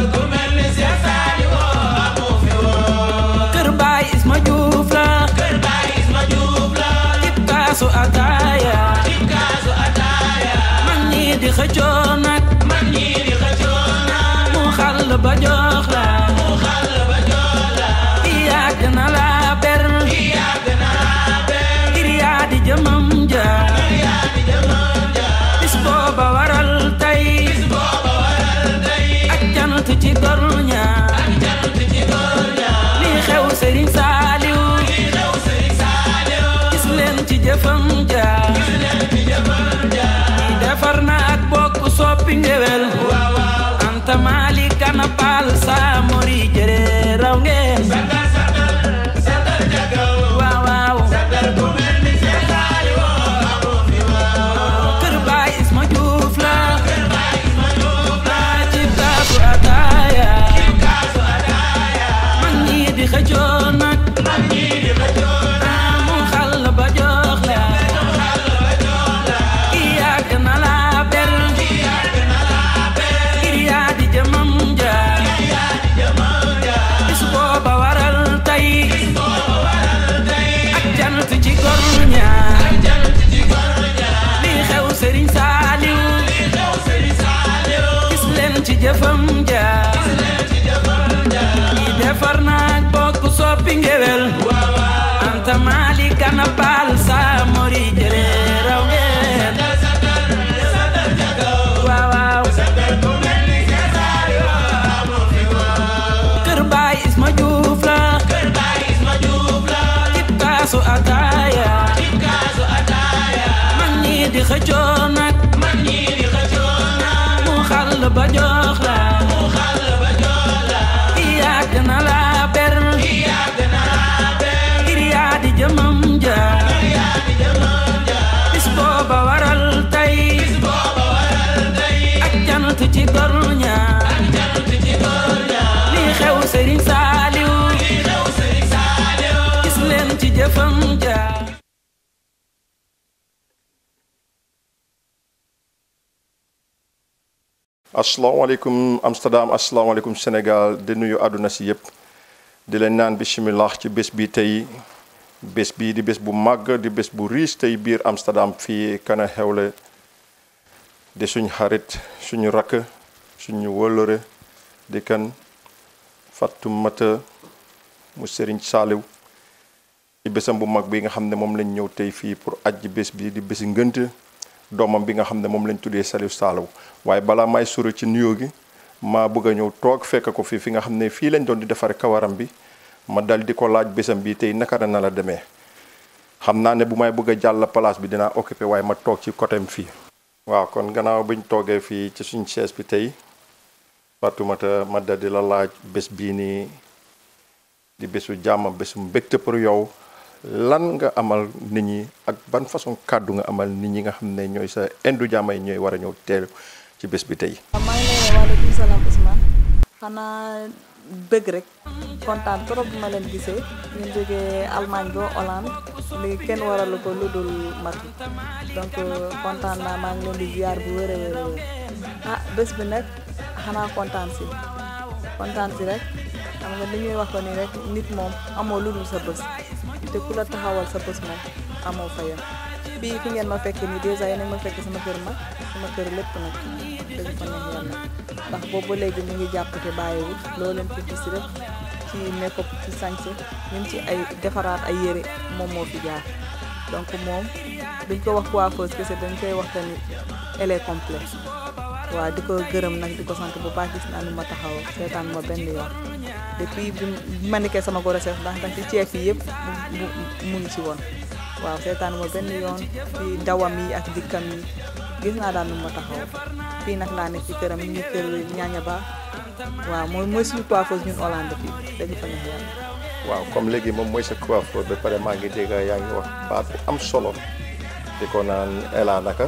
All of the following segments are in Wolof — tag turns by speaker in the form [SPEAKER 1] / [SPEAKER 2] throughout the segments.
[SPEAKER 1] ku mel ni Seex Saaliw amu fi woon
[SPEAKER 2] kër baay Isma Juuf la
[SPEAKER 1] kër baay Isma Juuf la
[SPEAKER 2] cib kaasu ataaya
[SPEAKER 1] cib kaasu ataaya
[SPEAKER 2] mag ñi di xëccoo nag
[SPEAKER 1] mag ñi di xëccoo naan
[SPEAKER 2] mu xàll ba jox la
[SPEAKER 1] mu xàll ba jox la
[SPEAKER 2] yàgg na la ber
[SPEAKER 1] yàgg na laa ber
[SPEAKER 2] ngir yaa di jëmam ja
[SPEAKER 1] yaa di jëmam ja
[SPEAKER 2] bis booba waral tey
[SPEAKER 1] bis booba waral tey
[SPEAKER 2] ak jant ci gor ña
[SPEAKER 1] ak jant ci góor ña
[SPEAKER 2] lii xew Sëriñ Saaliw
[SPEAKER 1] li xew Sëriñ Saaliw
[SPEAKER 2] gis leen ci jëfam ja
[SPEAKER 1] gis leen ci jëmam ja
[SPEAKER 2] di defar na ak bokk soppi ngewel
[SPEAKER 1] waaw waaw
[SPEAKER 2] anta maali kana paal saa mori jëre raw ngeen
[SPEAKER 1] sagal sagal sagal jagaw
[SPEAKER 2] waaw waaw
[SPEAKER 1] sagal ku mel ni Seex Saaliw amu fi woon
[SPEAKER 2] kër baay Isma Juuf la
[SPEAKER 1] kër baay Isma Juuf la
[SPEAKER 2] ci kaasu ataaya
[SPEAKER 1] cib kaasu ataaya
[SPEAKER 2] mag ñi di xëccoo nag
[SPEAKER 1] mag ñi di xëccoo naan
[SPEAKER 2] mu xàll ba jox la
[SPEAKER 1] xàll ba jox la
[SPEAKER 2] yàgg na la ber
[SPEAKER 1] yàgg na laa ber
[SPEAKER 2] ngir yaa di jëmam ja
[SPEAKER 1] yaa di jëmam ja
[SPEAKER 2] bis booba waral tey
[SPEAKER 1] booba waral tey
[SPEAKER 2] ak jant ci gor ña
[SPEAKER 1] ak jant ci góor ña
[SPEAKER 2] lii xew Sëriñ Saaliw
[SPEAKER 1] li xew Sëriñ Saaliw
[SPEAKER 2] gis leen ci jëfam ja
[SPEAKER 1] gis leen ci jëmam ja
[SPEAKER 2] di defar naag bokk soppi ngewel
[SPEAKER 1] waaw waaw
[SPEAKER 2] anta maali kana paal saa mori jëre raw ngeen
[SPEAKER 1] sagal sagal sagal jagaw
[SPEAKER 2] waaw waaw
[SPEAKER 1] sagal ku mel ni Seex Saaliw amu fi woon
[SPEAKER 2] kër baay Isma Juuf la
[SPEAKER 1] kër baay Isma Juuf la
[SPEAKER 2] cib kaasu ataaya
[SPEAKER 1] cib kaasu ataaya
[SPEAKER 2] mag ñi di xëccoo nag
[SPEAKER 1] mag ñi di xëccoo naan
[SPEAKER 2] mu xàll ba jox la
[SPEAKER 1] mu xàll ba jox la
[SPEAKER 2] yàgg na la ber
[SPEAKER 1] yàgg na laa ber
[SPEAKER 2] ngir yaa di jëmam ja
[SPEAKER 1] yaa di jëmam ja
[SPEAKER 2] bis booba waral tey
[SPEAKER 1] bis booba waral tey
[SPEAKER 2] ak jant ci gor ña
[SPEAKER 1] ak jant ci góor ña
[SPEAKER 2] lii xew Sëriñ Saaliw
[SPEAKER 1] li xew Sëriñ Saaliw
[SPEAKER 2] gis leen ci jëfam ja
[SPEAKER 3] asalaamaaleykum Amsterdam asalaamaaleykum Sénégal di nuyu àdduna si yëpp di leen naan bisimilah ci bés bi tey bés bii di bés bu màgg di bés bu riis tey biir Amsterdam fii kana xewle di suñ xarit suñu rakk suñu wëllëre di kan Fatoumata mu Serigne Saliou ci bésam bu mag bi nga xam ne moom lañ ñëw tey fii pour ajji bés bi di bési ngënt doomam bi nga xam ne moom lañ tuddee Saliou Saliou waaye balaa may sori ci nuyoo gi maa bëgg a ñëw toog fekk ko fii fi nga xam ne fii lañ doon di defare kawaram bi ma dal di ko laaj bésam bi tey naka na la demee xam naa ne bu may bëgg a jàll place bi dinaa occupé waaye ma toog ci côtéem fii waaw kon gannaaw biñ toogee fii ci suñ chaise bi tey Fatoumata ma dal di la laaj bés bii nii di bésu jàmm bésu mbégte pour yow lan nga amal nit ñi ak ban façon kàddu nga amal nit ñi nga xam ne ñooy sa indu jàmmay ñooy war a ñëw teelu ci bés bi tey
[SPEAKER 4] maa ngi lay waaleykum salaam Ousmane xanaa bëgg rek kontaan trop bi ma leen gisee ñu jógee Allemagne ba Hollande li kenn waralu ko lu dul matu donc kontaan naa maa ngi leen di ziar bu wér a wér a wér ah bés bi nag xanaa kontaan si kontaan si rek xam nga li ñuy wax ko ni rek nit moom amoo lu dul sa bés te ku la taxawal sa bés moom amoo fayam fii fi ngeen ma fekk nii dèjà yéen a ma fekk sama kër mag sama kër lépp nag dëgg fa neex yàlla ndax boobu ba léegi ñu ngi jàpp te bàyyiwul loo leen fi gis rek ci make-up ci sañse ñun ci ay defaraat ay yére moom moo fi jaar donc moom duñ ko wax coiffeuse kese dañ koy wax tamit elle est complète waaw di ko gërëm nag di ko sant bu baax gis naa ni ma taxaw seetaan ma benn yoon depuis bi ma nekkee sama grossesse ndax ndax ci ceeb yi yëpp mu mu ngi ci woon waaw seetaan ma benn yoon ci dawam yi ak dikkam yi gis naa daal nu ma taxaw fii nag laa nekk ci këram ñu ngi kër ñaaña ba waaw mooy mooy suñu coiffeuse ñun Hollande fii dëgg fa neex yàlla
[SPEAKER 3] waaw comme léegi moom mooy sa coiffeur ba pare maa ngi dégg yaa ngi wax baat bu am solo di ko naan Ela naka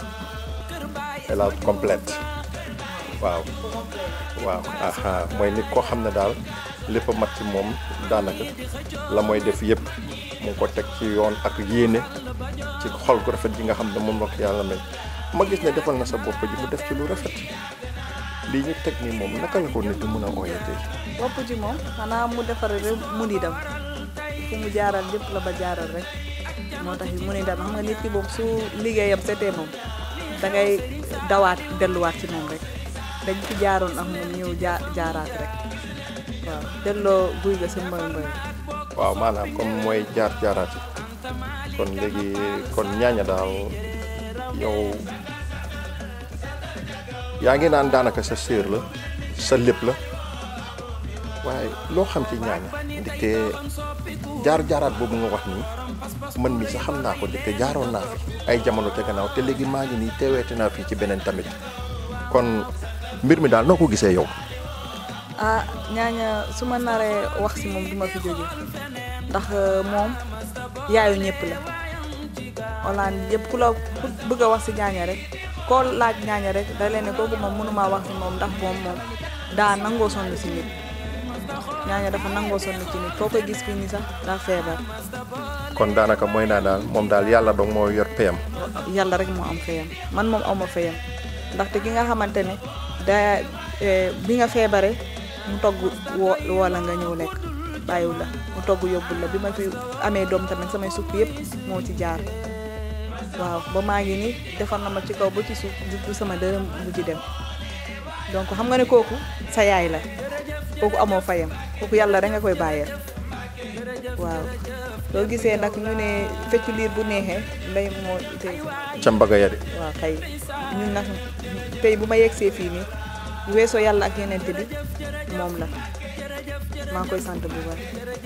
[SPEAKER 3] Ela complète waaw waaw aha mooy nit koo xam ne daal lépp a mat ci moom daanaka la mooy def yëpp mu ngi ko teg ci yoon ak yéene ci xol gu rafet ji nga xam ne moom la ko yàlla may ma gis ne defal na sa bopp ji mu def ci lu rafet lii ñu teg nii moom naka la ko nit di mën a ooyee tey
[SPEAKER 4] bopp ji moom xanaa mu defar rek mu di dem fu mu jaaral lépp la ba jaaral rek moo tax mu ni dem xam nga nit ki moom su liggéeyam setee moom da ngay dawaat delluwaat ci moom rek dañ fi jaaroon ak moom ñëw jaa jaaraat rek waaw delloo guy ga sa mboy mboy
[SPEAKER 3] waaw maanaam comme mooy jaar jaaraati kon léegi kon ñaaña daal yow yaa ngi naan daanaka sa séer la sa lépp la waaye loo xam ci ñaaña ndaxte jaar jaaraat boobu nga wax nii man mi sax xam naa ko ndaxte jaaroon naa fi ay jamono te gannaaw te léegi maa ngi nii teeweete naa fii ci beneen tamit kon mbir mi daal noo ko gisee yow
[SPEAKER 4] ah ñaaña su ma naree wax si moom duma fi jóge ndax moom yaayu ñëpp la Hollande yëpp ku la ku bëgg a wax si ñaaña rek koo laaj ñaaña rek da leen ne kooku moom mënumaa wax si moom ndax moom moom daa nangoo sonn si nit ñaaña dafa nangoo sonn ci nit foo koy gis fii nii sax daa feebar
[SPEAKER 3] kon daanaka mooy naa daal moom daal yàlla dong moo yor payam
[SPEAKER 4] yàlla rek moo am fayam man moom awma fayam ndaxte ki nga xamante ne daa bi nga feebare mu togg woo wala nga ñëw lekk bàyyiwul la mu togg yóbbul la bi ma fi amee doom tamit samay sukk yëpp moo ci jaar waaw ba maa ngi ni defar na ma ci kaw ba ci suuf du sama dërëm bu ci dem donc xam nga ne kooku sa yaay la kooku amoo fayam kooku yàlla rek nga koy bàyyeel waaw loolu gisee nag ñu ne feccu liir bu neexee ndey moo tey
[SPEAKER 3] ca mbaga ya de
[SPEAKER 4] waaw kay ñun nag tey bu ma yegsee fii nii bu weesoo yàlla ak yeneen bi moom la maa ngi koy sant bu baax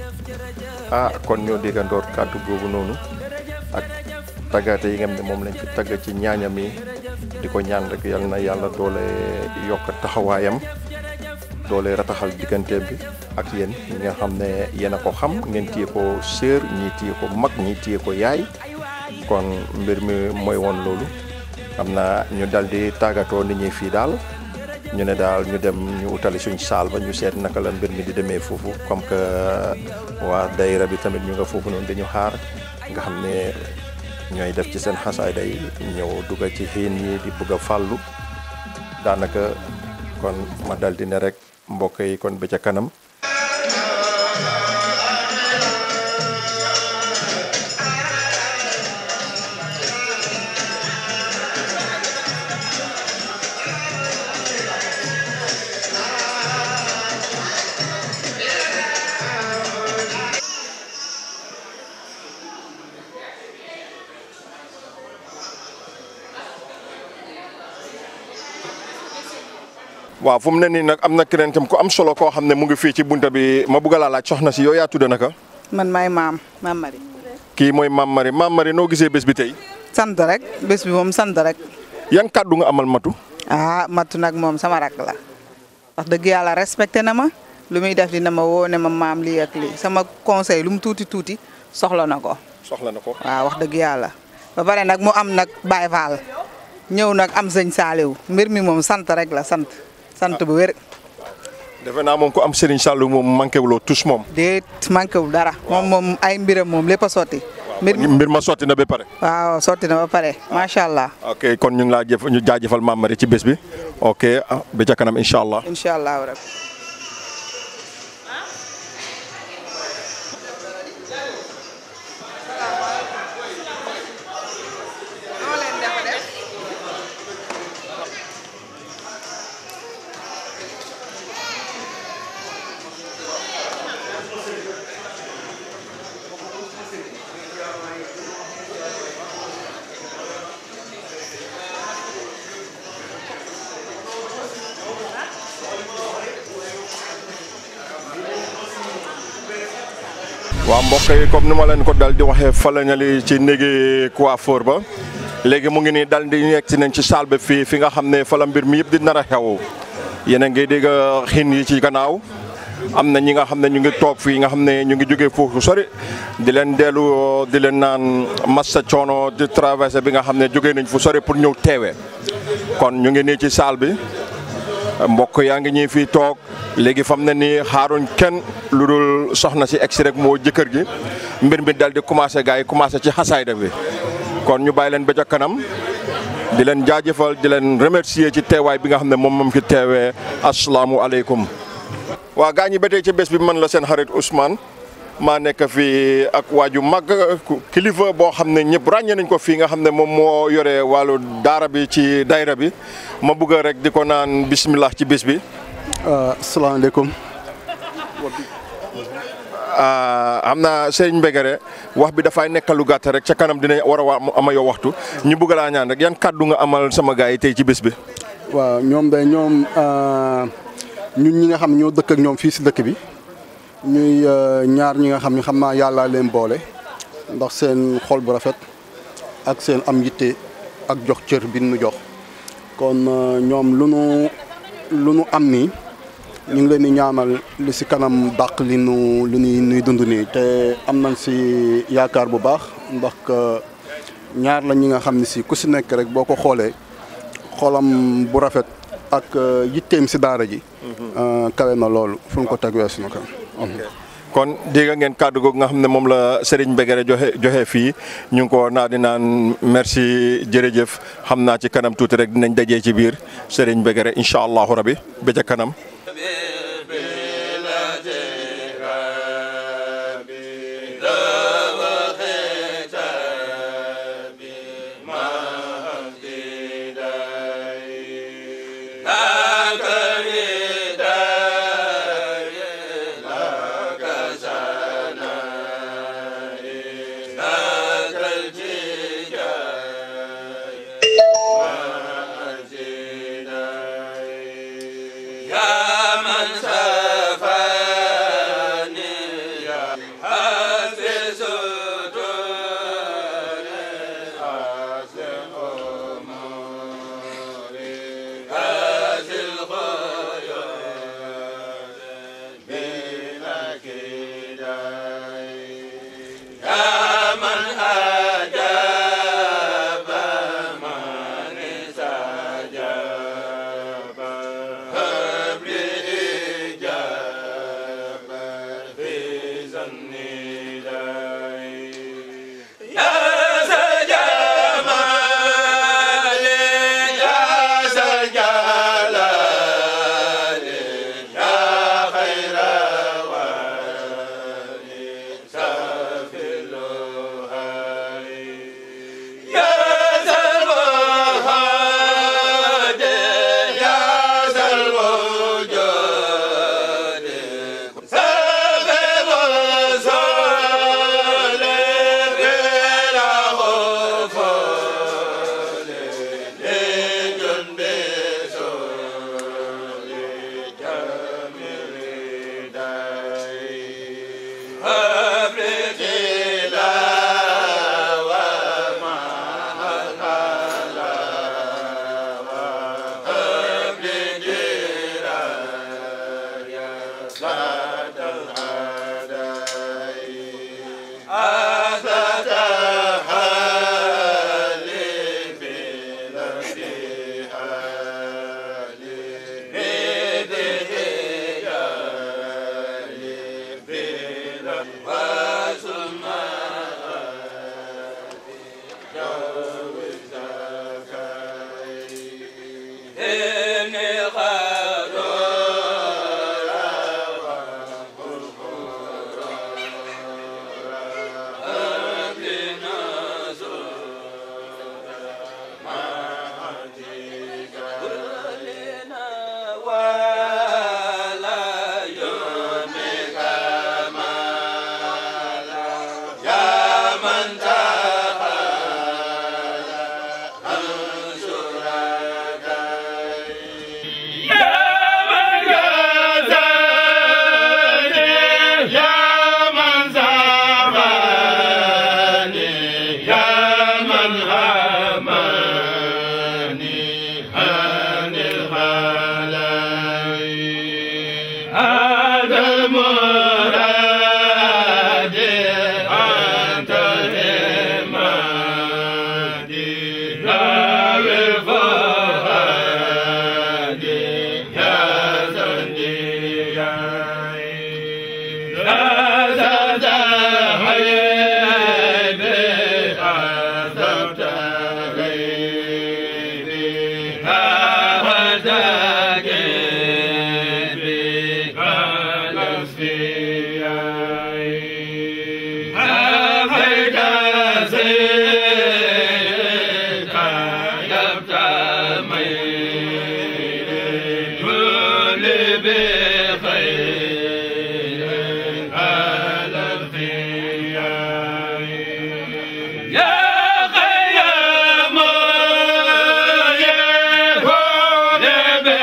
[SPEAKER 3] ah kon ñoo déggandoor kàddu boobu noonu ak taggaate yi nga xam ne moom lañ fi tagg ci ñaaña mi di ko ñaan rek yal na yàlla doole yokk taxawaayam doole rataxal digganteem bi ak yéen ñi nga xam ne yéen a ko xam ngeen téye ko sœur ñii téye ko mag ñii téye ko yaay kon mbir mi mooy woon loolu xam naa ñu dal di tàggatoo nit ñi fii daal ñu ne daal ñu dem ñu utali suñ saal ba ñu seet naka la mbir mi di demee foofu comme que waa dayra bi tamit ñu nga foofu noonu dañu xaar nga xam ne ñooy def ci seen xasaay day ñëw dugga ci xiin yi di bëgg a fàllu daanaka kon ma dal di ne rek mbokk yi kon ba ca kanam waaw fu mu ne nii nag am na keneen tam ku am solo koo xam ne mu ngi fii ci bunta bi ma bugg laa laaj soxna si yow yaa tudd naka
[SPEAKER 5] man maay maam maam Marie.
[SPEAKER 3] kii mooy Mame Marie Mame Marie noo gisee bés bi tey
[SPEAKER 5] sant rek bés bi moom sant rek.
[SPEAKER 3] yan kàddu nga amal matu
[SPEAKER 5] ah matu nag moom sama rak la wax dëgg yàlla respecté na ma lu muy def dina ma woo ne ma maam lii ak lii sama conseil lu mu tuuti tuuti soxla na ko
[SPEAKER 3] soxla na ko
[SPEAKER 5] waaw wax dëgg yàlla. ba pare nag mu am nag Baye Fall ñëw nag am sëñ Saaliw mbir mi moom sant rek la sant sant bu wér.
[SPEAKER 3] defe naa moom ku am Serigne Sallou moom manqué wuloo tous moom
[SPEAKER 5] déet manqué wul dara. moom moom ay mbiram moom lépp a sotti. mbir mi
[SPEAKER 3] mbir ma sotti na ba pare
[SPEAKER 5] waaw sotti na ba pare macha allah.
[SPEAKER 3] ok kon ñu ngi laa jëf ñu jaajëfal Mame Marie ci bés bi ok ah ba ca kanam incha allah
[SPEAKER 5] incha allah rabbi.
[SPEAKER 3] waaw mbokk yi comme ni ma leen ko dal di waxee falañali ci néegi coiffeur ba léegi mu ngi nii dal di nekk si nañ ci salle ba fii fi nga xam ne fa la mbir mi yëpp di nar a xew yéen a ngi dégg xiin yi ci gannaaw am na ñi nga xam ne ñu ngi toog fii nga xam ne ñu ngi jógee foofu sori di leen dellu di leen naan massa coono di traversé bi nga xam ne jógee nañ fu sori pour ñëw teewee kon ñu ngi nii ci salle bi mbokk yaa ngi ñuy fii toog léegi fam ne nii xaaruñ kenn lu dul soxna si egsi rek moo jëkkër gi mbir mi dal di commencé gars yi commencé ci xasaayda bi kon ñu bàyyi leen ba ca kanam di leen jaajëfal di leen remercier ci teewaay bi nga xam ne moom moom fi teewee asalaamualeykum. waa gaa ñi ba tey ci bés bi man la seen xarit Ousmane maa nekk fii ak waaju mag kilifa boo xam ne ñëpp ràññee nañ ko fii nga xam ne moom moo yore wàllu daara bi ci dayra bi ma bëgg rek di ko naan bismillah ci bés bi.
[SPEAKER 6] asalaamaaleykum.
[SPEAKER 3] xam naa Serigne Mbegere wax bi dafay nekk lu gàtt rek ca kanam dina war a ama yow waxtu ñu bëgg laa ñaan rek yan kàddu nga amal sama gars yi tey ci bés bi.
[SPEAKER 6] waaw ñoom de ñoom ñun ñi nga xam ñoo dëkk ak ñoom fii si dëkk bi ñuy ñaar ñi nga xam ne xam naa yàlla leen boole ndax seen xol bu rafet ak seen am yitte ak jox cër bi nu jox kon ñoom lu nu lu nu am nii. ñu ngi leen di ñaanal li si kanam dàq li nu li nuy nuy dund nii te am nañ si yaakaar bu baax ndax ñaar la ñi nga xam ne si ku si nekk rek boo ko xoolee xolam bu rafet ak yitteem si daara ji. kawe na loolu fu mu ko teg weesu na ko.
[SPEAKER 3] kon dégg ngeen kàddu googu nga xam ne moom la Serigne Mbegere joxe joxe fii ñu ngi ko naa di naan merci jërëjëf xam naa ci kanam tuuti rek dinañ dajee ci biir Serigne Mbegere incha allahu rabi ba ca kanam.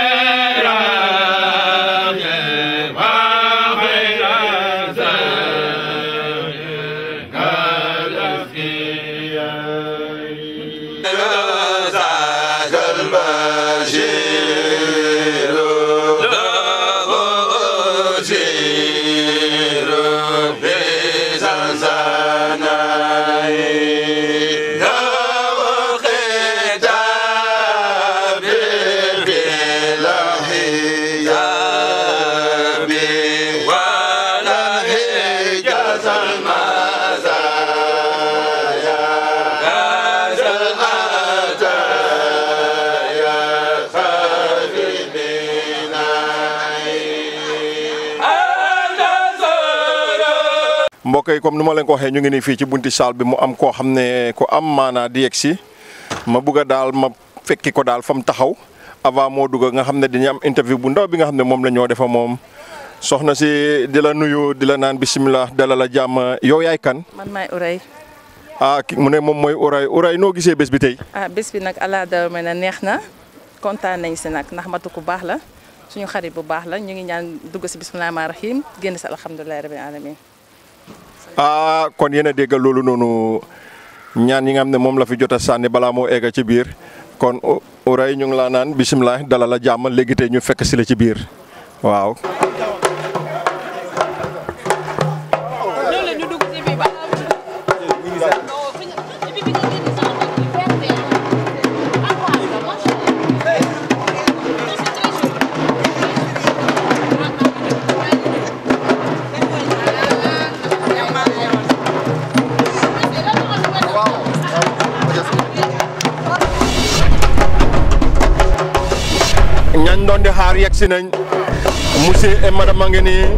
[SPEAKER 3] mbokk yi comme ni ma leen ko waxee ñu ngi nii fii ci bunti saal bi mu am koo xam ne ku am maanaa di yegg si ma bugg a daal ma fekki ko daal fa mu taxaw avant moo dugg nga xam ne dañuy am interview bu ndaw bi nga xam ne moom la ñoo defa moom soxna si di la nuyu di la naan bisimilah dalal la jàmm yow yaay kan.
[SPEAKER 7] man maay Uray
[SPEAKER 3] ah ki mu ne moom mooy Uray Uray noo gisee bés bi tey.
[SPEAKER 7] ah bés bi nag ala daw me na neex na kontaan nañ si nag ndax matu ku baax la suñu xarit bu baax la ñu ngi ñaan dugg si bisimilah rahmaani rahim génn si alhamdulilah rabbil alamin
[SPEAKER 3] ah kon yéen a déggal loolu noonu ñaan yi nga xam ne moom la fi jot a sànni balaa moo egga ci biir kon Uray ñu ngi laa naan bisimilah dalal la jàmm léegi tey ñu fekk si la ci biir waaw. ñañ doon di xaar yegg si nañ monsieur et madame a ngi nii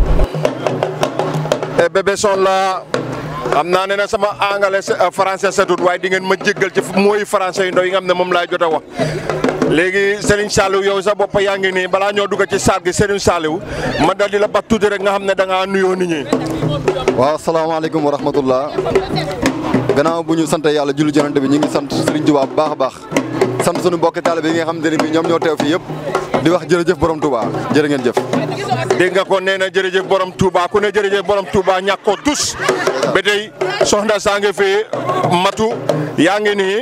[SPEAKER 3] et bébé son la xam naa ne na sama anglais français setut waaye di ngeen ma jéggal ci mooy français yu ndaw yi nga xam ne moom laay jot a wax léegi Serigne Saliou yow sa bopp yaa ngi nii balaa ñoo dugg ci saal gi Serigne Saliou ma dal di la bat tuuti rek nga xam ne da ngaa nuyoo nit ñi.
[SPEAKER 6] waaw asalaamaaleykum wa rahmatullah gannaaw bu ñu sant yàlla julli jonante bi ñu ngi sant Serigne Touba bu baax a baax sant sunu mbokki taalibe yi nga xamante ne bii ñoom ñoo teew fii yëpp di wax jërëjëf borom Touba jërë ngeen jëf.
[SPEAKER 3] dégg nga ko nee na jërëjëf borom Touba ku ne jërëjëf borom Touba ñàkk ko tus ba tey soxna saa ngi fi matu yaa ngi nii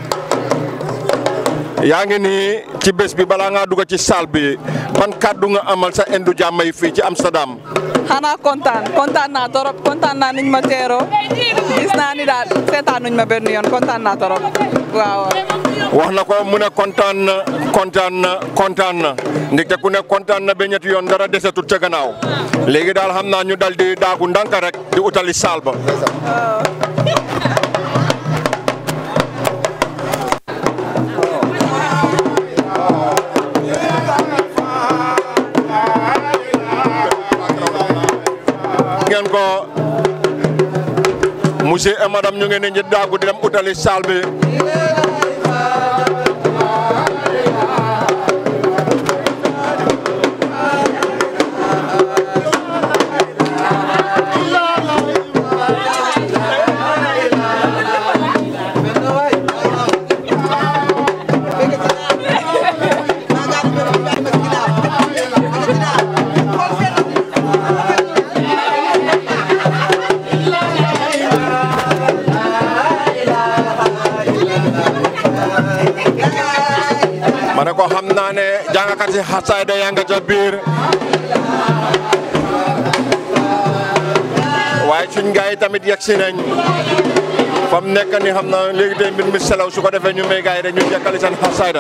[SPEAKER 3] yaa ngi nii ci bés bi balaa ngaa dugg ci salle bi ban kàddu nga amal sa indu jàmm yi fii ci Amsterdam.
[SPEAKER 4] xanaa kontaan kontaan naa torop kontaan naa niñ ma teeroo gis naa ni daal seetaan nuñ ma benn yoon kontaan naa torop waaw.
[SPEAKER 3] wax na ko mu ne kontaan na kontaan na kontaan na ndaxte ku ne kontaan na ba ñetti yoon dara desetut ca gannaaw léegi daal xam naa ñu dal di daagu ndànk rek di utali saal ba. ngeen ko monsieur et madame ñu ngi ne ñu daagu di dem utali saal bi. ma ne ko xam naa ne jàngkat si xasaayda yaa nga ca biir waaye suñ gars yi tamit yegg si nañ fa mu nekk ni xam naa léegi tey mbir mi selaw su ko defee ñu may gars yi rek ñu jekkali seen xasaayda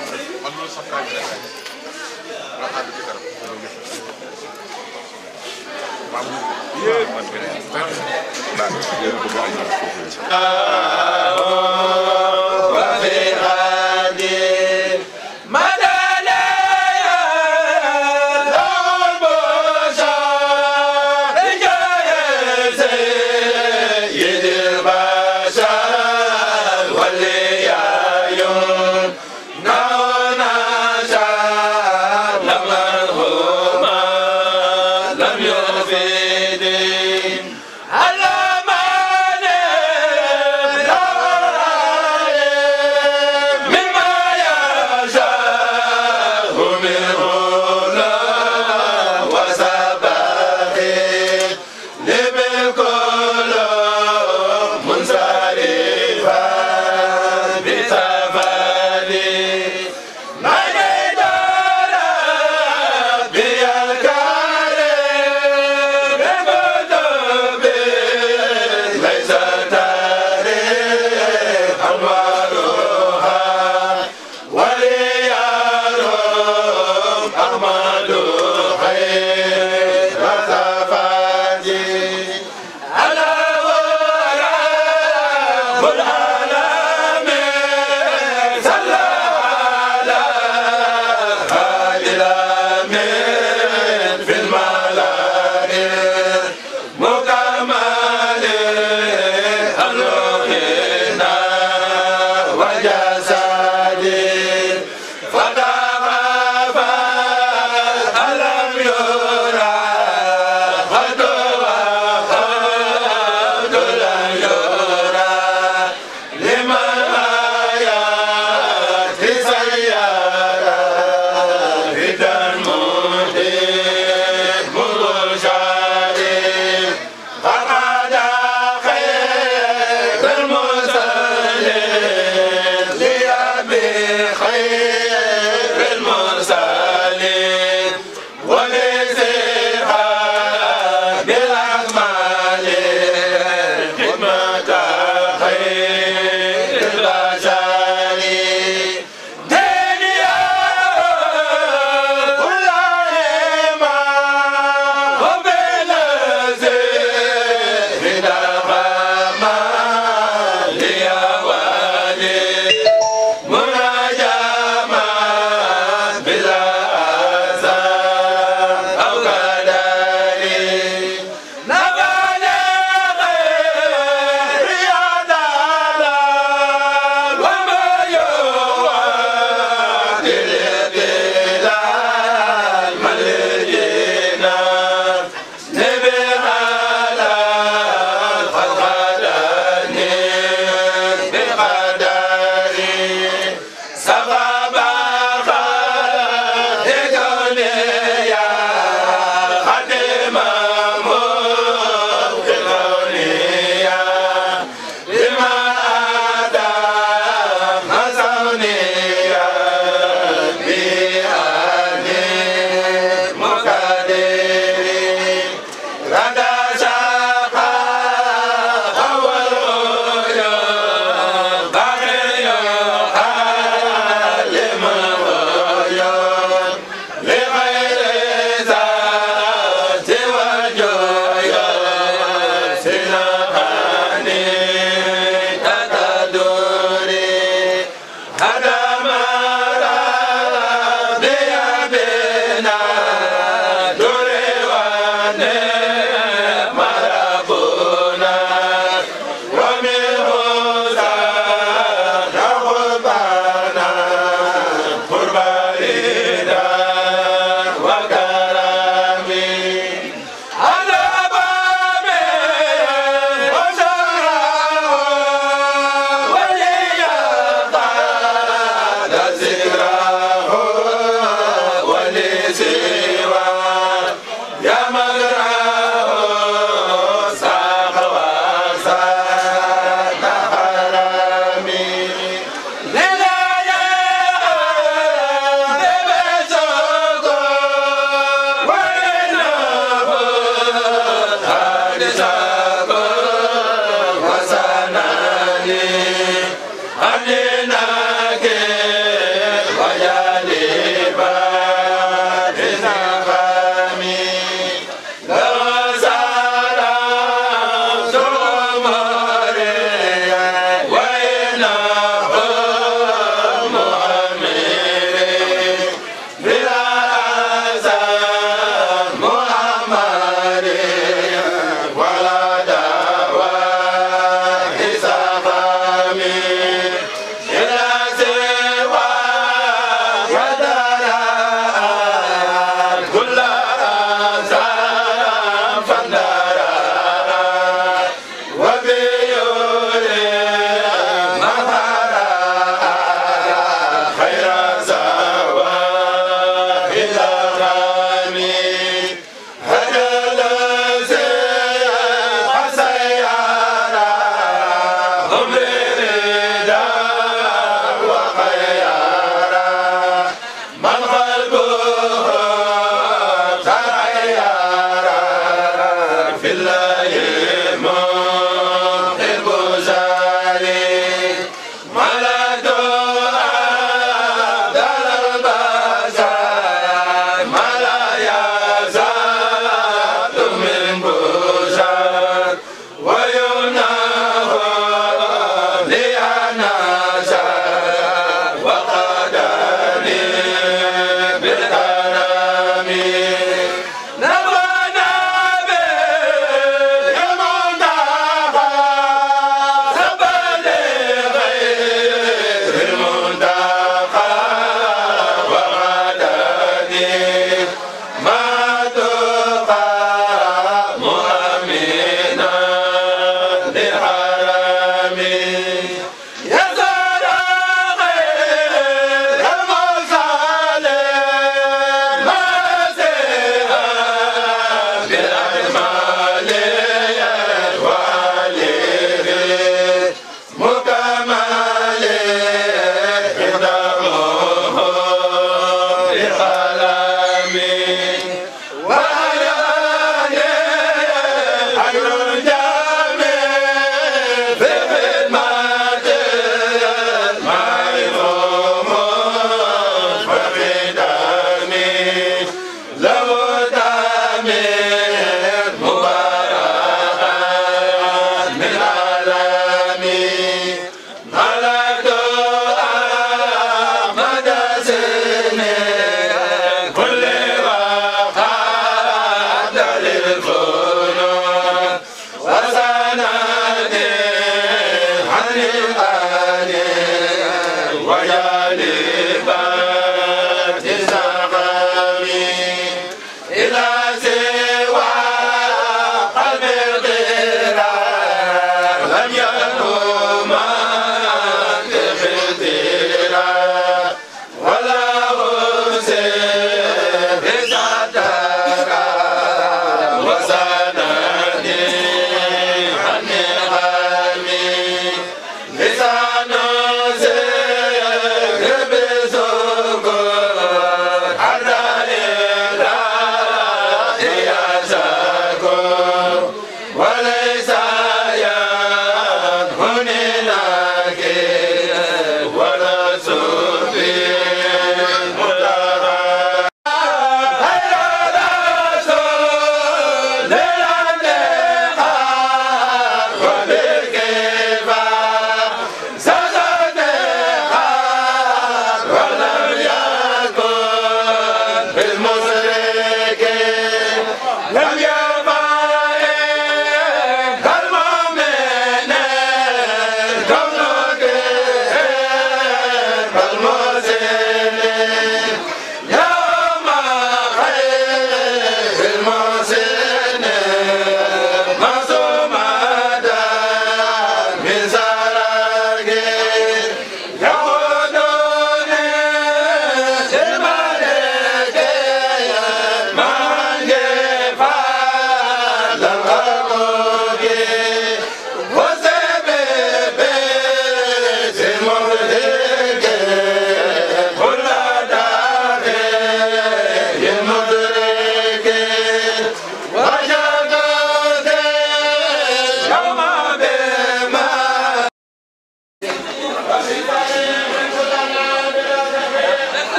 [SPEAKER 1] Yeah.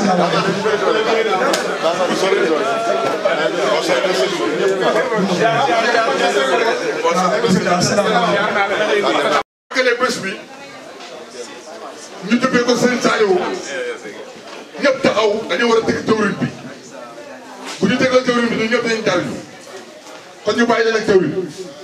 [SPEAKER 8] kale bés bi ñu dubbee ko Serigne Saliou ñëpp taxaw dañoo war a teg jawriñ bi bu ñu tegal jawriñ bi ñun ñëpp dañu jariñu kon ñu bàyyi leen ak jawriñ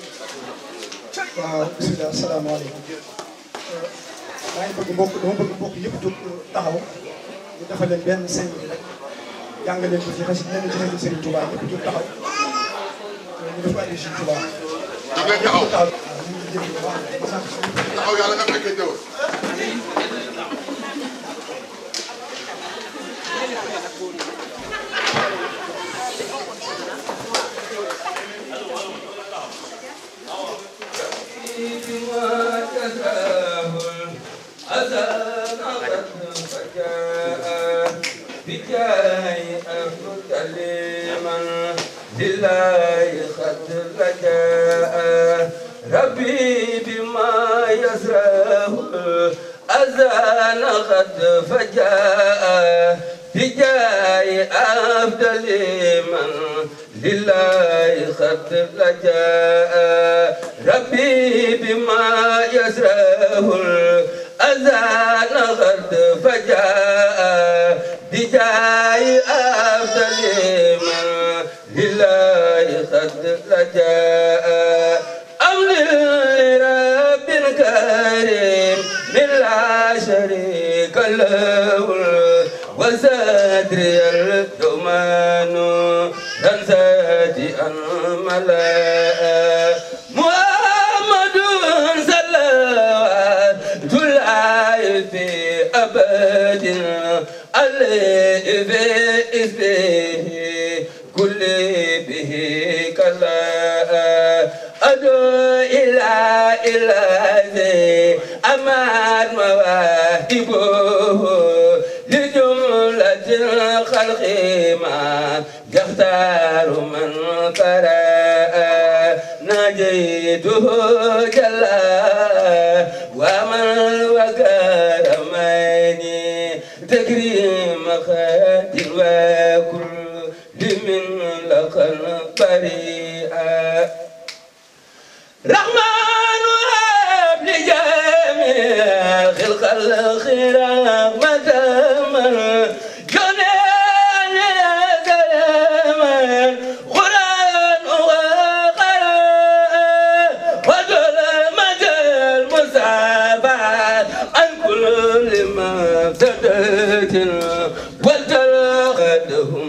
[SPEAKER 9] waaw bisimilah asalaamaaleykum maa ngi bëgg mbokk dama bëgg mbokk yëpp jóg taxaw ñu defal leen benn cinq minutes rek jàng leen ko ci xasi leen ci xasi Serigne Touba ñëpp jóg taxaw ñu def ko addi Serigne Touba
[SPEAKER 8] ñu leen taxaw
[SPEAKER 9] waaw ñu ngi jéggi bu baax ma sant
[SPEAKER 8] taxaw yàlla nga fekkee jaww
[SPEAKER 2] ربي بما يزرعه أذان قد فجاء بجاي أفضل من لله قد لجاء ربي بما يزرعه أذان قد فجاء بجاي أفضل من لله قد لجاء أمر لرب كريم من لا شريك له وسادري الدمان تنساتي الملاء محمد صلوات الله في أبد عليه في اسمه كل به كلا أدعو إلى إله أمان مواهبه لجملة الخلق ما يختار من قرأ نجيته جلا ومن وكرمني تكريم خاتل وكل من لقى بريئا رحمن وهب لجميع خلق الخير مدام جنان سلاما قرآن وقراء وظلمة المصابات عن كل مفسدة وتلقدهم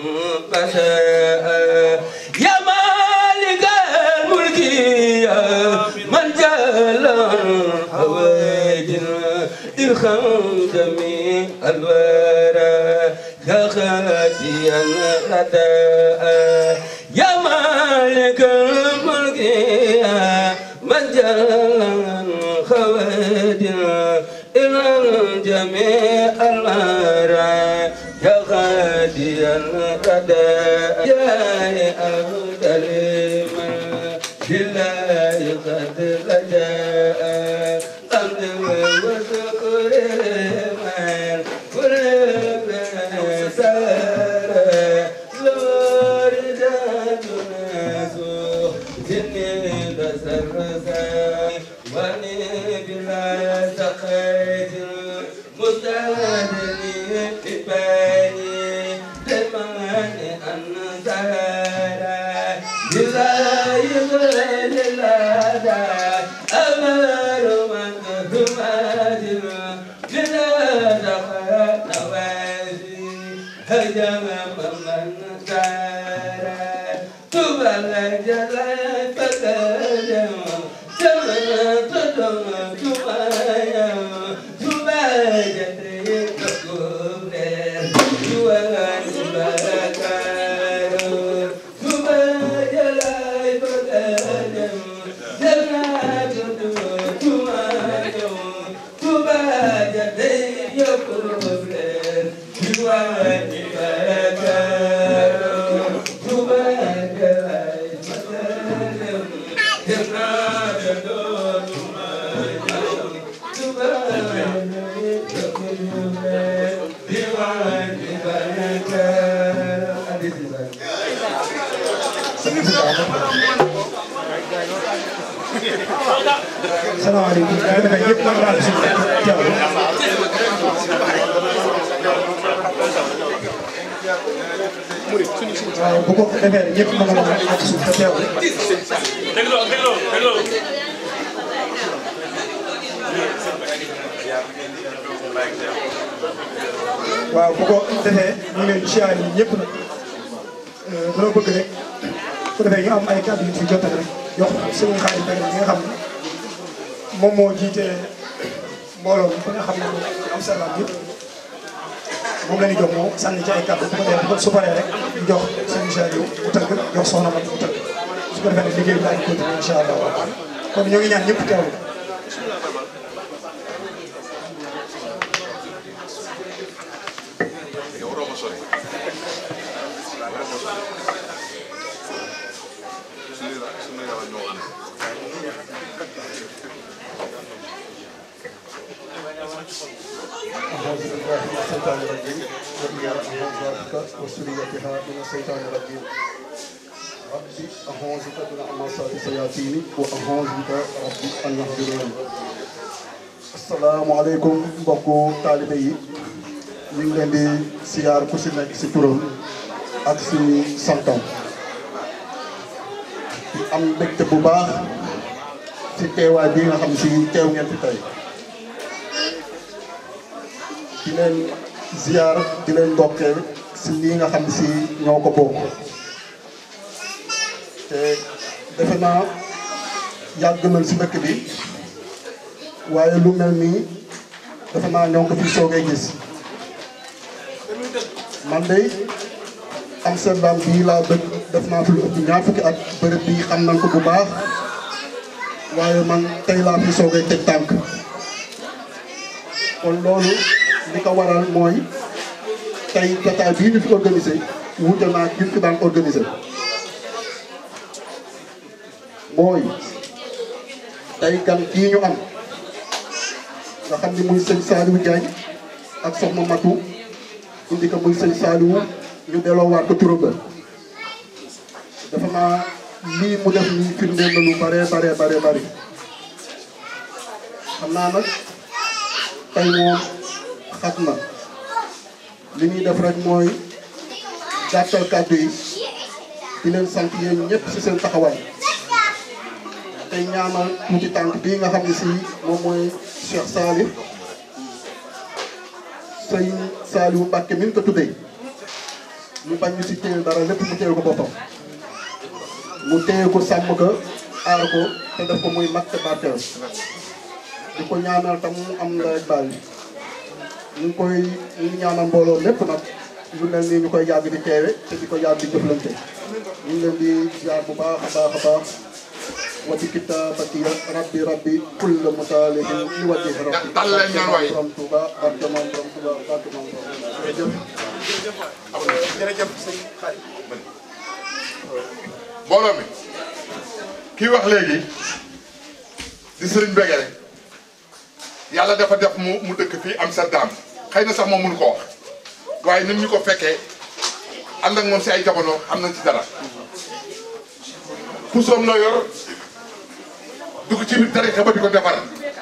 [SPEAKER 2] بشاء يا مالك الملك يا من جل حوائج ارحم جميع الورى يا خاتي الرداء يا مالك الملك يا من جل خواتي ارحم جميع الورى يا خاتي الرداء يا أفضل من لله قد لجاء حمد وشكر من كل سار لوردات الناس جني بسرسا وني بلا سقيت مستهدني بباني لمن أنزارا لله لله أمر من تمادل لله نوازي هجم من سارا تبلغ جلال فكرم سمع تدم تمايا تباجت تكبر جوان بكارو تباج لاي فكرم جنات تمايا تباجت يكبر جوان بكارو تباج لاي فكرم جنات تمايا
[SPEAKER 9] salaamaaleykum yaa ngi defee ñëpp nag daal suñu teewlu waaw bu ko defee ñëpp mën a mën a suuf te teewlu
[SPEAKER 1] dégloo dégloo dégloo
[SPEAKER 9] waaw bu ko defee ñu ngi leen di siyaare ñun ñëpp nag dana bëgg rek bu defee ñu am ay kàddu yu fi jottali rek jox suñu xarit Mbacke mi nga xam ne moom moo jiite mbooloo mi ba nga xam ne am salaam yëpp moom la ñu jox moom sànni ci ay kàddu bu ko defee bu ko su paree rek ñu jox suñu Saliou bu tënk jox soxna ma bu tënk su ko defee nag liggéey bi daal di continuer incha allah kon ñoo ngi ñaan ñëpp teewlu.
[SPEAKER 6] أعوذ بالله من الشيطان الرجيم وإيا أعوذ وسريتها من الشيطان الرجيم ربي أعوذ بك من أمصار الشياطين وأعوذ بك ربي أن يحضرون asalaamaaleykum mbokku taalibe yi ñu ngi leen di siyaar ku si nekk si turam ak si santam di am mbégte bu baax si teewaay bi nga xam si teew ngeen fi tey di leen ziar di leen ndokkeel si lii nga xam si ñoo ko bokk te defe naa yàgg nañ si dëkk bi waaye lu mel nii defe naa ñoo ko fi soogay gis man de Amsterdam bii laa dëkk def naa fi lu ëpp ñaar fukki at bërëb bii xam nañ ko bu baax waaye man tey laa fi soogay teg tànk kon loolu li ko waral mooy tey jotaay bii ñu fi organisé wuute naa gi fi daan organisé mooy tey gan kii ñu am nga xam ni muy sëñ Saliou Diagne ak soxna Matou indi ko muy sëñ Saliou ñu delloowaat ko turam la dafa naa lii mu def nii firndeel na lu bare bare bare bare xam naa nag tey moom xat na li ñuy def rek mooy gàttal kàddu yi di leen sant yéen ñëpp ci seen taxawaay tey ñaanal tuuti tànk bii nga xam ne si moom mooy Cheikh Salif sëñ Saliou Mbacke mi ñu ko tuddee ñu bañ ñu si téye dara lépp mu téye ko boppam mu téye ko sàmm ko aar ko te def ko muy mag te barkeel di ko ñaanal tam mu am la baal ñu ngi koy ñu ngi ñaanal mbooloo lépp nag lu mel nii ñu koy yàgg di teewe te di ko yàgg di jëflante ñu ngi leen di ziar bu baax a baax a baax wa bi kitaabati rabbi rabbi kulla mutaalihin li wajhi rabbi
[SPEAKER 8] dal leen ñaan waay.
[SPEAKER 6] borom Tuuba barke moom borom Tuuba barke moom borom jërëjëf
[SPEAKER 9] jërëjëf sëñ Xarit.
[SPEAKER 8] mbooloo mi kii wax léegi di sëriñ Begere yàlla dafa def mu mu dëkk fii Amsterdam xëy na sax moom mënu ko wax waaye nit ñu ko fekkee ànd ak moom si ay jamono xam nañ ci dara pusoom la yor dugg ci biir tarixa ba di ko defar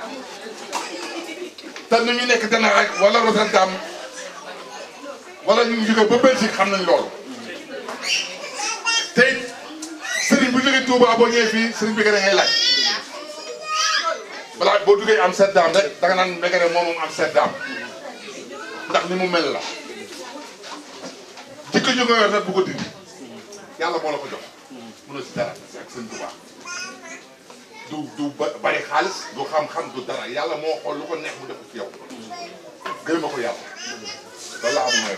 [SPEAKER 8] te nu ñu nekk dana rek wala Rotterdam wala ñu jóge ba Belgique xam nañ loolu te it sëriñ bu jógee Touba boo ñëwee fii sëriñ bi nga ngay laaj balaa boo duggee Amsterdam rek danga naan Mbegere moom moom Amsterdam ndax ni mu mel la jikko ju nga yor nag bu ko dindi yàlla moo la ko jox mënoo si dara ak sëñ Touba du du ba- bari xaalis du xam-xam du dara yàlla moo xool lu ko neex mu def ko ci yow gërëma ko yàlla loolu la am mooy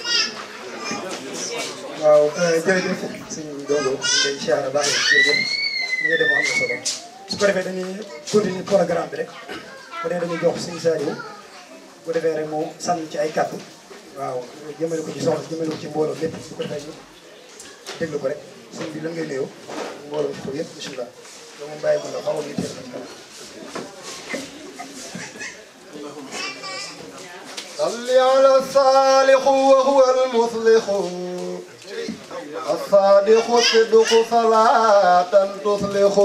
[SPEAKER 9] waaw jërëjëf sëñ Dodo ngay siyaara baax na jërëjëf li nga def am na solo su ko defee dañuy continuer programme bi rek bu dee dañuy jox sëñ Saliou bu defee rek moom sànni ci ay kàddu waaw jëmale ko ci soxla jëmale ko ci mbooloo lépp su ko defee ñu déglu ko rek sëñ bi lan ngay nuyoo mbooloo mi ko yëpp bisimilah loolu moom bàyyi ko la xaw a ñu teel a kanam
[SPEAKER 10] صل على الصالح وهو المصلح
[SPEAKER 6] الصادق الصدق صلاة تصلح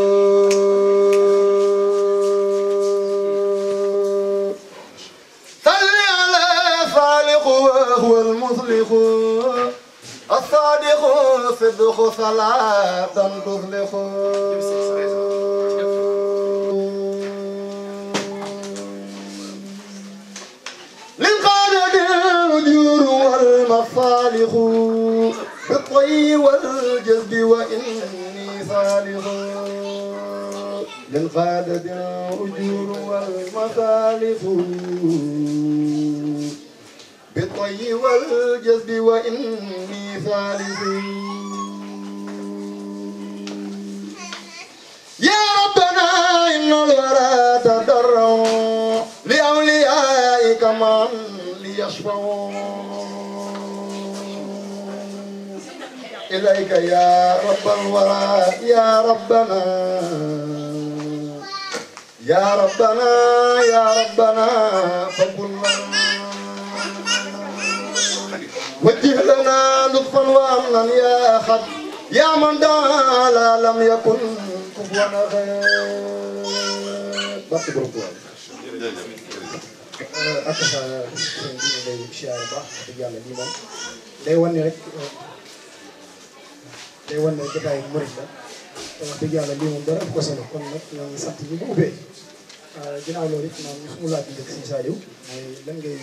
[SPEAKER 6] صل على صالح وهو المصلح الصادق الصدق صلاة تصلح للقادة الأجور والمصالح بالطي والجذب وإني صالح للقادة الأجور والمصالح بالطي والجذب وإني صالح يا ربنا إن الورى تضرعوا لأوليائك من ليشفعوا إليك يا رب الورى يا ربنا يا ربنا يا ربنا فقلنا وجه لنا لطفا وامنا يا احد يا من دعا لا لم يكن كفوا خير بس برضو
[SPEAKER 9] ak sa sëñ bi ñu lay siyaare baax wax dëgg yàlla lii moom day wan ne rek day wan ne jotaay murit la te wax dëgg yàlla lii moom dara ëpp ko solo kon nag ñoo ngi sant ñi ko ubbee ginnaaw loolu it moom suñu laaj bi njëkk si Saliou mooy lan ngay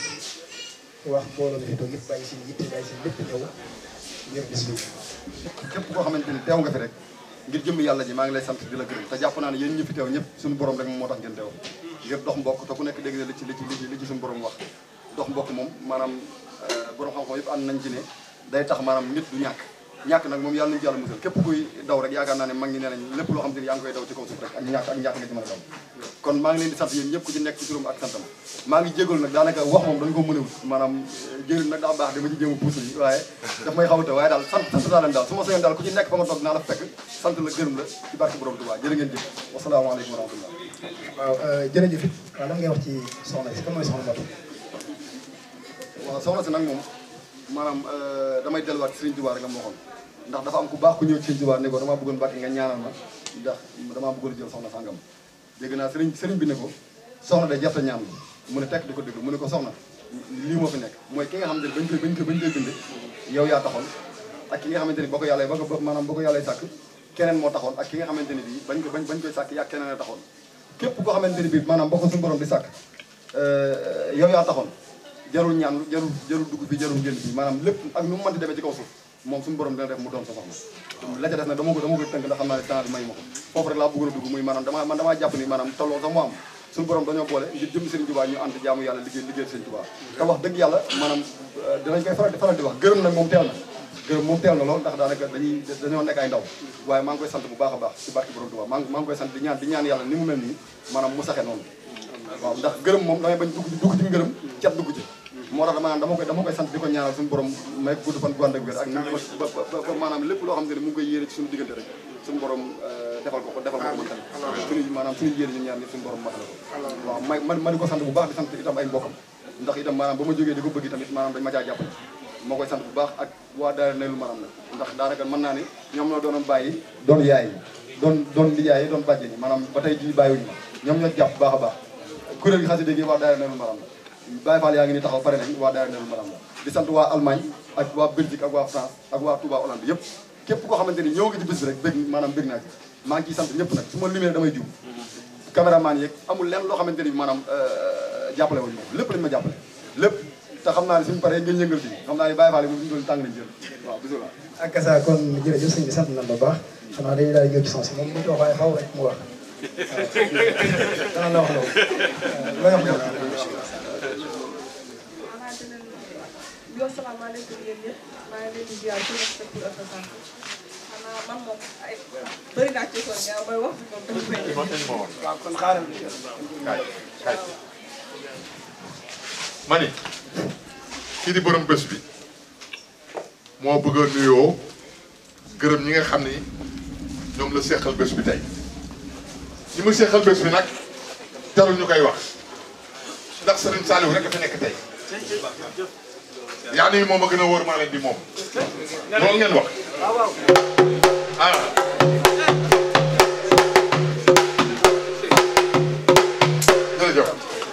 [SPEAKER 9] wax mbooloo mi fi toog yëpp bàyyi seen yitte bàyyi seen lépp ñëw ngir bis bi
[SPEAKER 6] képp koo xamante ni teew nga fi rek ngir jëmm yàlla ji maa ngi lay sant di la gërëm te jàpp naa ne yéen ñi fi teew ñëpp suñu borom rek moom moo tax ngeen teew ngir dox mbokk te ku nekk dégg na li ci li ci li ci li ci suñu borom wax dox mbokk moom maanaam borom xam-xam yëpp ànd nañ ci ne day tax maanaam nit du ñàkk ñàkk nag moom yàlla nañu ci yàlla musal képp kuy daw rek yaakaar naa ne mag ñi nee nañ lépp loo xam te ni yaa ngi koy daw ci kaw suuf rek ak ñàkk ak ñàkk nga ci mën a daw kon maa ngi leen di sant yéen ñëpp ku ci nekk ci turam ak santam maa ngi jégalu nag daanaka wax moom dañ ko mënewul maanaam jëriñ nag daa baax dama ci jéem a puus yi waaye daf may xawate waaye daal sant sant naa leen daal su ma sañoon daal ku ci nekk fa nga toog naa la fekk sant la gërëm la ci barke borom Tuubaa jërë ngeen jëf wasalaamaaleykum wa rahmatullah
[SPEAKER 9] waaw jërëjëf it waaw lan ngay wax ci soxna si kan mooy soxna Mbacké
[SPEAKER 6] waaw soxna si nag moom maanaam damay delluwaat ci Sëriñ Tuubaa rek la ma waxoon ndax dafa am ku baax ku ñëw ci Sëriñ Tuubaa ne ko damaa bëggoon Mbàkke nga ñaanal ma ndax damaa bëggoon jël soxna sàngam dégg naa sëriñ sëriñ bi ne ko soxna de jarta ñaan mu ne tekk di ko déglu mu ne ko soxna lii moo fi nekk mooy ki nga xamante ni bañ koy bañ koy bañ koy bind yow yaa taxoon ak ki nga xamante ni boo ko yàlla ba ko maanaam boo ko yàlla sàkk keneen moo taxoon ak ki nga xamante ni bii bañ ko bañ bañ koy sàkk yaa keneen a taxoon képp koo xamante ni bii maanaam boo ko suñu borom di sàkk yow yaa taxoon jarul ñaan jarul jarul dugg fi jarul génn fi maanaam lépp ak nu mu mënti demee ci kaw suuf moom suñu borom dina def mu doon sa soxna la ca des nag dama ko dama ko tënk ndax xam naa ne temps bi may ma ko foofu rek laa bëggoon a dugg muy maanaam dama man damaa jàpp ni maanaam tolloo sax mu am suñu borom dañoo boole ngir jëm Serigne Touba ñu ànd jaamu yàlla liggéey liggéey Serigne Touba te wax dëgg yàlla maanaam dinañ koy faral di faral di wax gërëm nag moom teel na gërëm moom teel na lool ndax daanaka dañuy dañoo nekk ay ndaw waaye maa ngi koy sant bu baax a baax ci barke borom Touba maa ngi maa ngi koy sant di ñaan di ñaan yàlla ni mu mel nii maanaam mu saxe noonu waaw ndax gërëm moom damay bañ dugg dugg ci ngërëm cat dugg ci moo tax maanaam dama koy dama koy sant di ko ñaanal suñu borom may gudd fan gu ànd ak wér ak ba ba maanaam lépp loo xam ne mu ngi koy yéene ci suñu diggante rek suñu borom defal ko ko defal ko ko man tamit suñu maanaam suñu yéene ñun ñaar ni suñu borom matal ko waaw may ma ma di ko sant bu baax di sant itam ay mbokkam ndax itam maanaam ba ma jógee di ko bëgg tamit maanaam dañ ma caa jàppale moo koy sant bu baax ak waa daara ne lu maanaam nag ndax daanaka mën naa ni ñoom ñoo doonoon bàyyi doon yaay yi doon doon lijaay yi doon bàjjen yi maanaam ba tey jii bàyyiwuñu ma ñoom ñoo jàpp bu baax a baax kuréel gi xasida gi waa daara ne lu maanaam la Baye Fall yaa ngi ni taxaw pare nañ waa daara Nelul Maram la di sant waa Allemagne ak waa Belgique ak waa France ak waa Touba Hollande yëpp képp koo xamante ni ñëw nga ci bis bi rek bëgg maanaam bëgg naa ci maa ngi ciy sant ñëpp nag su ma limee damay jiw caméraman yeeg amul lenn loo xamante ni maanaam jàppale wuñu moom lépp lañ ma jàppale lépp te xam naa ne suñu paree ngeen yëngal ci xam naa ne Baye Fall yi moom suñu doon tàng nañ jël waaw bisimilah
[SPEAKER 9] ak sa kon jërëjëf sëñ bi sant nañ la baax xanaa dañuy daal di ñëw ci sens moom bu ñu wax waaye xaw rek mu wax dana la wax loolu looy wax loolu
[SPEAKER 4] yow salaamaaleykum yéen ñëpp maa ngi leen di ziar ci respect pour ak sant xanaa man moom ay bëri naa ci son ñaar mooy wax bi moom dafa
[SPEAKER 9] waaw kon xaaral
[SPEAKER 8] kaay kaay ma ni kii di borom bés bi moo bëgg a nuyoo gërëm ñi nga xam ni ñoom la seqal bés bi tey ñi mu seqal bés bi nag jarul ñu koy wax ndax Serigne Saliou rek a fi nekk tey yaa nii moom a gën a wóor maa leen di moom loolu ngeen wax ah jërëjëf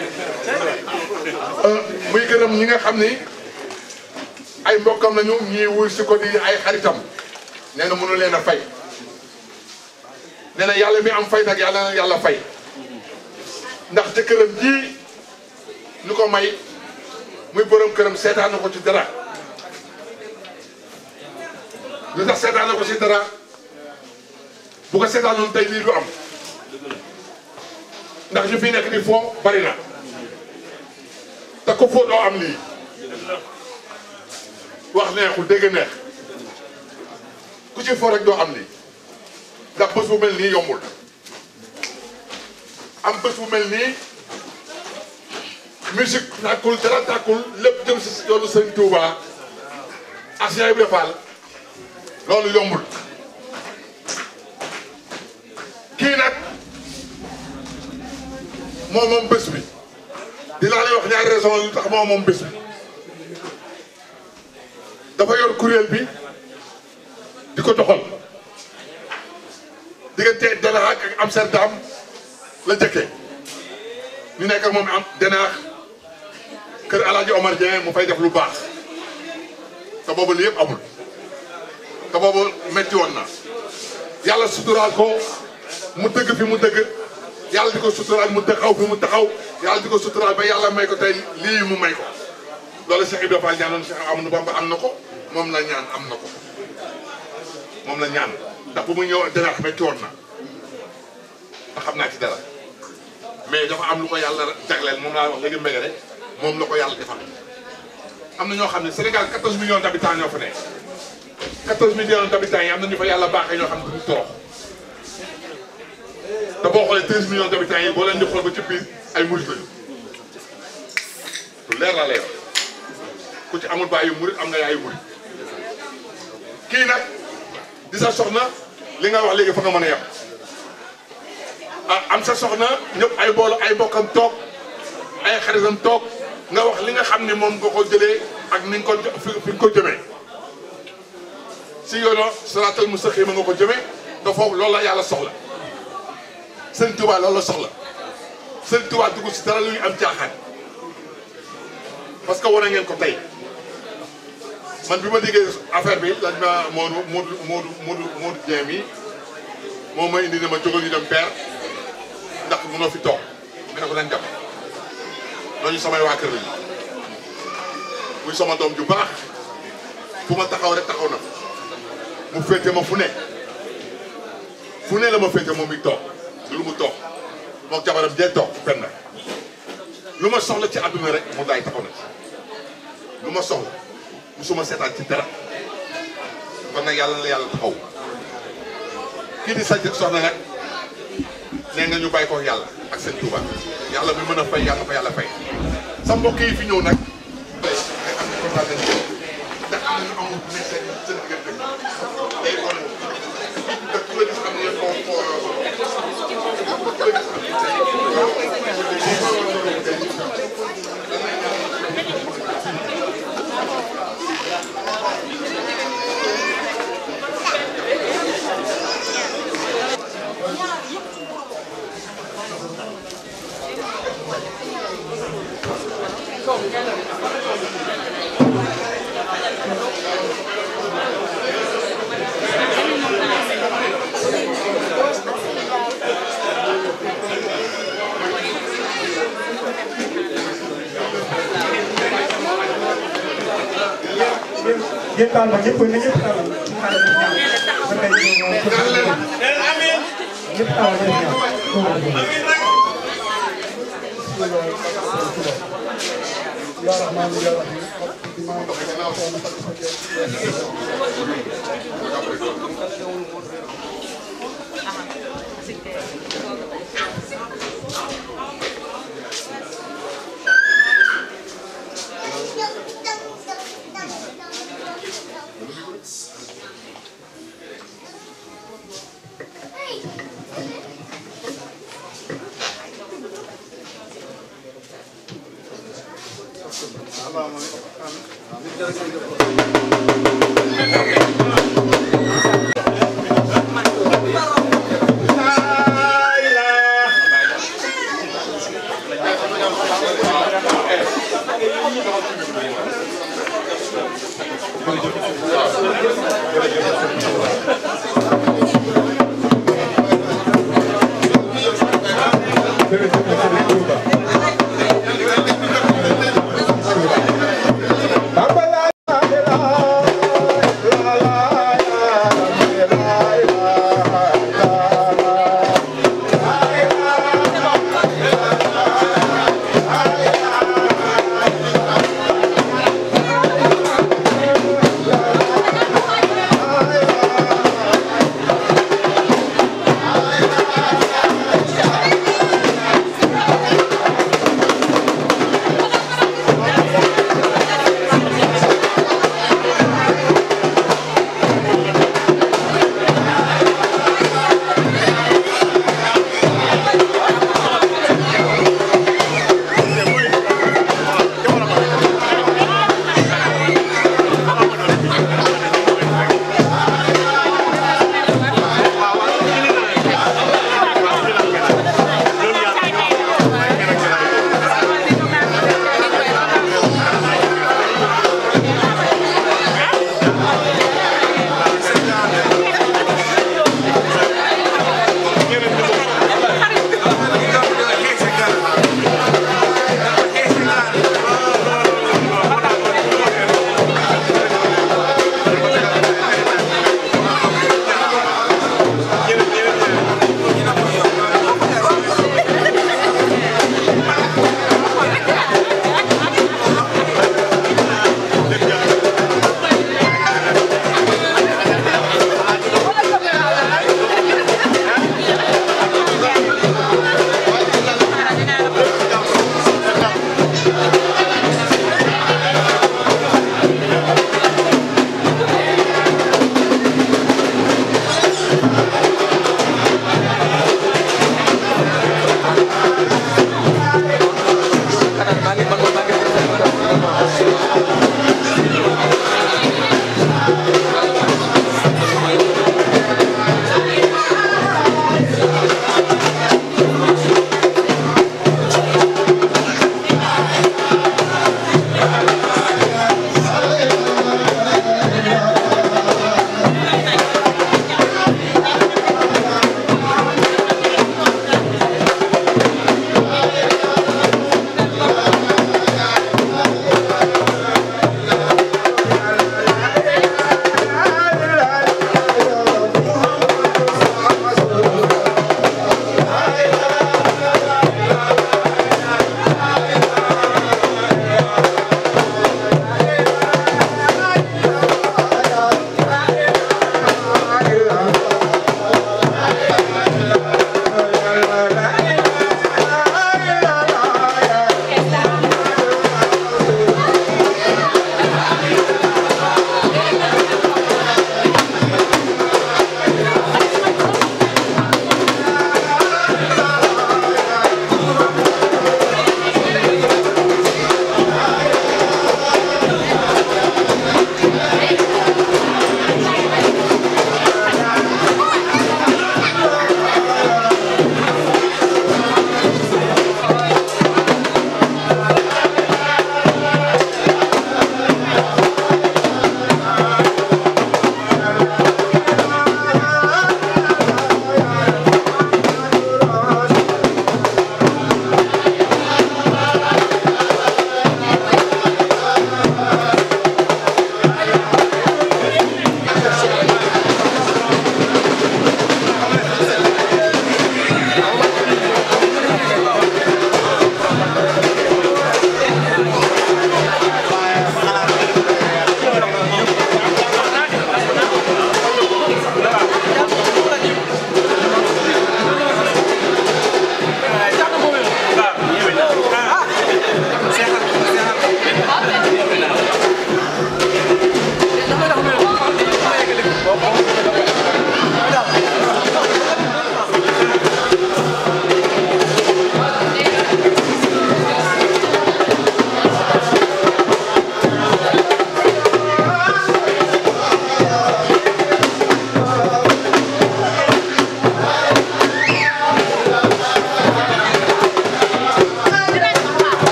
[SPEAKER 8] muy gërëm ñi nga xam ni ay mbokkam nañu ñii wuy si ko di ay xaritam nee na mënu leen a fay nee na yàlla mi am fay nag yàlla na yàlla fay ndax jëkkëram ji ñu ko may muy borom këram seetaan na ko ci dara lu tax seetaan na ko ci dara bu ko seetaanoon tey lii du am ndax ñu fi nekk di foo bari na te ko foo doo am lii wax neexul dégg neex ku ci foo rek doo am lii ndax bés bu mel nii yombul am bés bu mel nii musique tàkkul dara tàkkul lépp jëm si yoonu Sëriñ Touba ak Cheikh Ibrahima Fall loolu yombul kii nag moom moom bés bi dinaa lay wax ñaari raison lu tax moom moom bés bi dafa yor kuréel bi di ko doxal diggante Denaax ak Amsterdam la jëkkee ñu nekk ak moom am Denaax kër Alaaji Omar Dieng mu fay def lu baax te boobu li yëpp amul te boobu metti woon na yàlla suturaal ko mu dëgg fi mu dëgg yàlla di ko suturaal mu taxaw fi mu taxaw yàlla di ko suturaal ba yàlla may ko tey lii mu may ko loolu Cheikh Ibrahima Fall ñaanoon Cheikh Amadou Bamba am na ko moom la ñaan am na ko moom la ñaan ndax bu mu ñëw Denaax metti woon na te xam naa ci dara mais dafa am lu ko yàlla jagleel moom laa wax léegi mbége rek moom la ko yàlla defal am na ñoo xam ne Sénégal 14 millions d'habitants ñoo fa ne 14 millions d'habitants yi am na ñu fa yàlla baaxee ñoo xam ne duñu torox te boo xoolee 13 millions d'habitants yi boo leen di xool ba ci biir ay murit lañu lu leer laa leer ku ci amul bàyyi murit am nga yaayu murit kii nag di sa soxna li nga wax léegi fa nga mën a yem ah am sa soxna ñëpp ay boolo ay bokkam toog ay xaritam toog nga wax li nga xam ni moom nga ko jëlee ak ni nga ko fi fi nga ko jëmee si yoonu siraatal mustaqima nga ko jëmee te foofu loolu la yàlla soxla sëñ Tuubaa loolu la soxla sëñ Tuubaa dugg si dara lu ñu am caaxaan parce que wane ngeen ko tey man bi ma déggee affaire bi lañ ma Modou Modou Modou Modou Modou Dieng mi moom ma indi ne ma jógal ñu dem père ndax mënoo fi toog ma ne ko nañ dem ñooñu samay waa kër lañu muy sama doom ju baax fu ma taxaw rek taxaw na mu féete ma fu ne fu ne la ma féete moom mi toog lu mu toog moom jabaram jee toog fenn lu ma soxla ci àdduna rek mu daay taxaw na ci lu ma soxla musuma seetaan ci dara kon nag yàlla na yàlla taxaw kii di sa soxna nag nee nga ñu bàyyi ko yàlla ak seen Tuuba yàlla mi mën a fay yàlla fa yàlla fay sa mbokk yi fi ñëw nag tey ay am na kontaan nañ ndax am nañu amul bu nekk seen seen diggante day wane te ku la gis xam ne foo foo ku la gis
[SPEAKER 9] yéen taal ma ñëpp na ñëpp taal ci xale bi ñaan ba tey ñu ñëpp taal
[SPEAKER 6] يا رحمن يا رحيم
[SPEAKER 1] اللهم
[SPEAKER 10] Bye.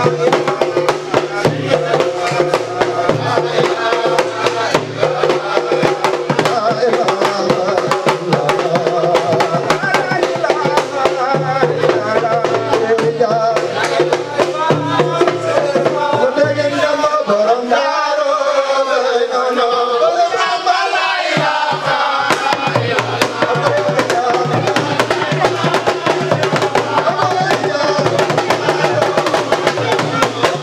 [SPEAKER 1] Thank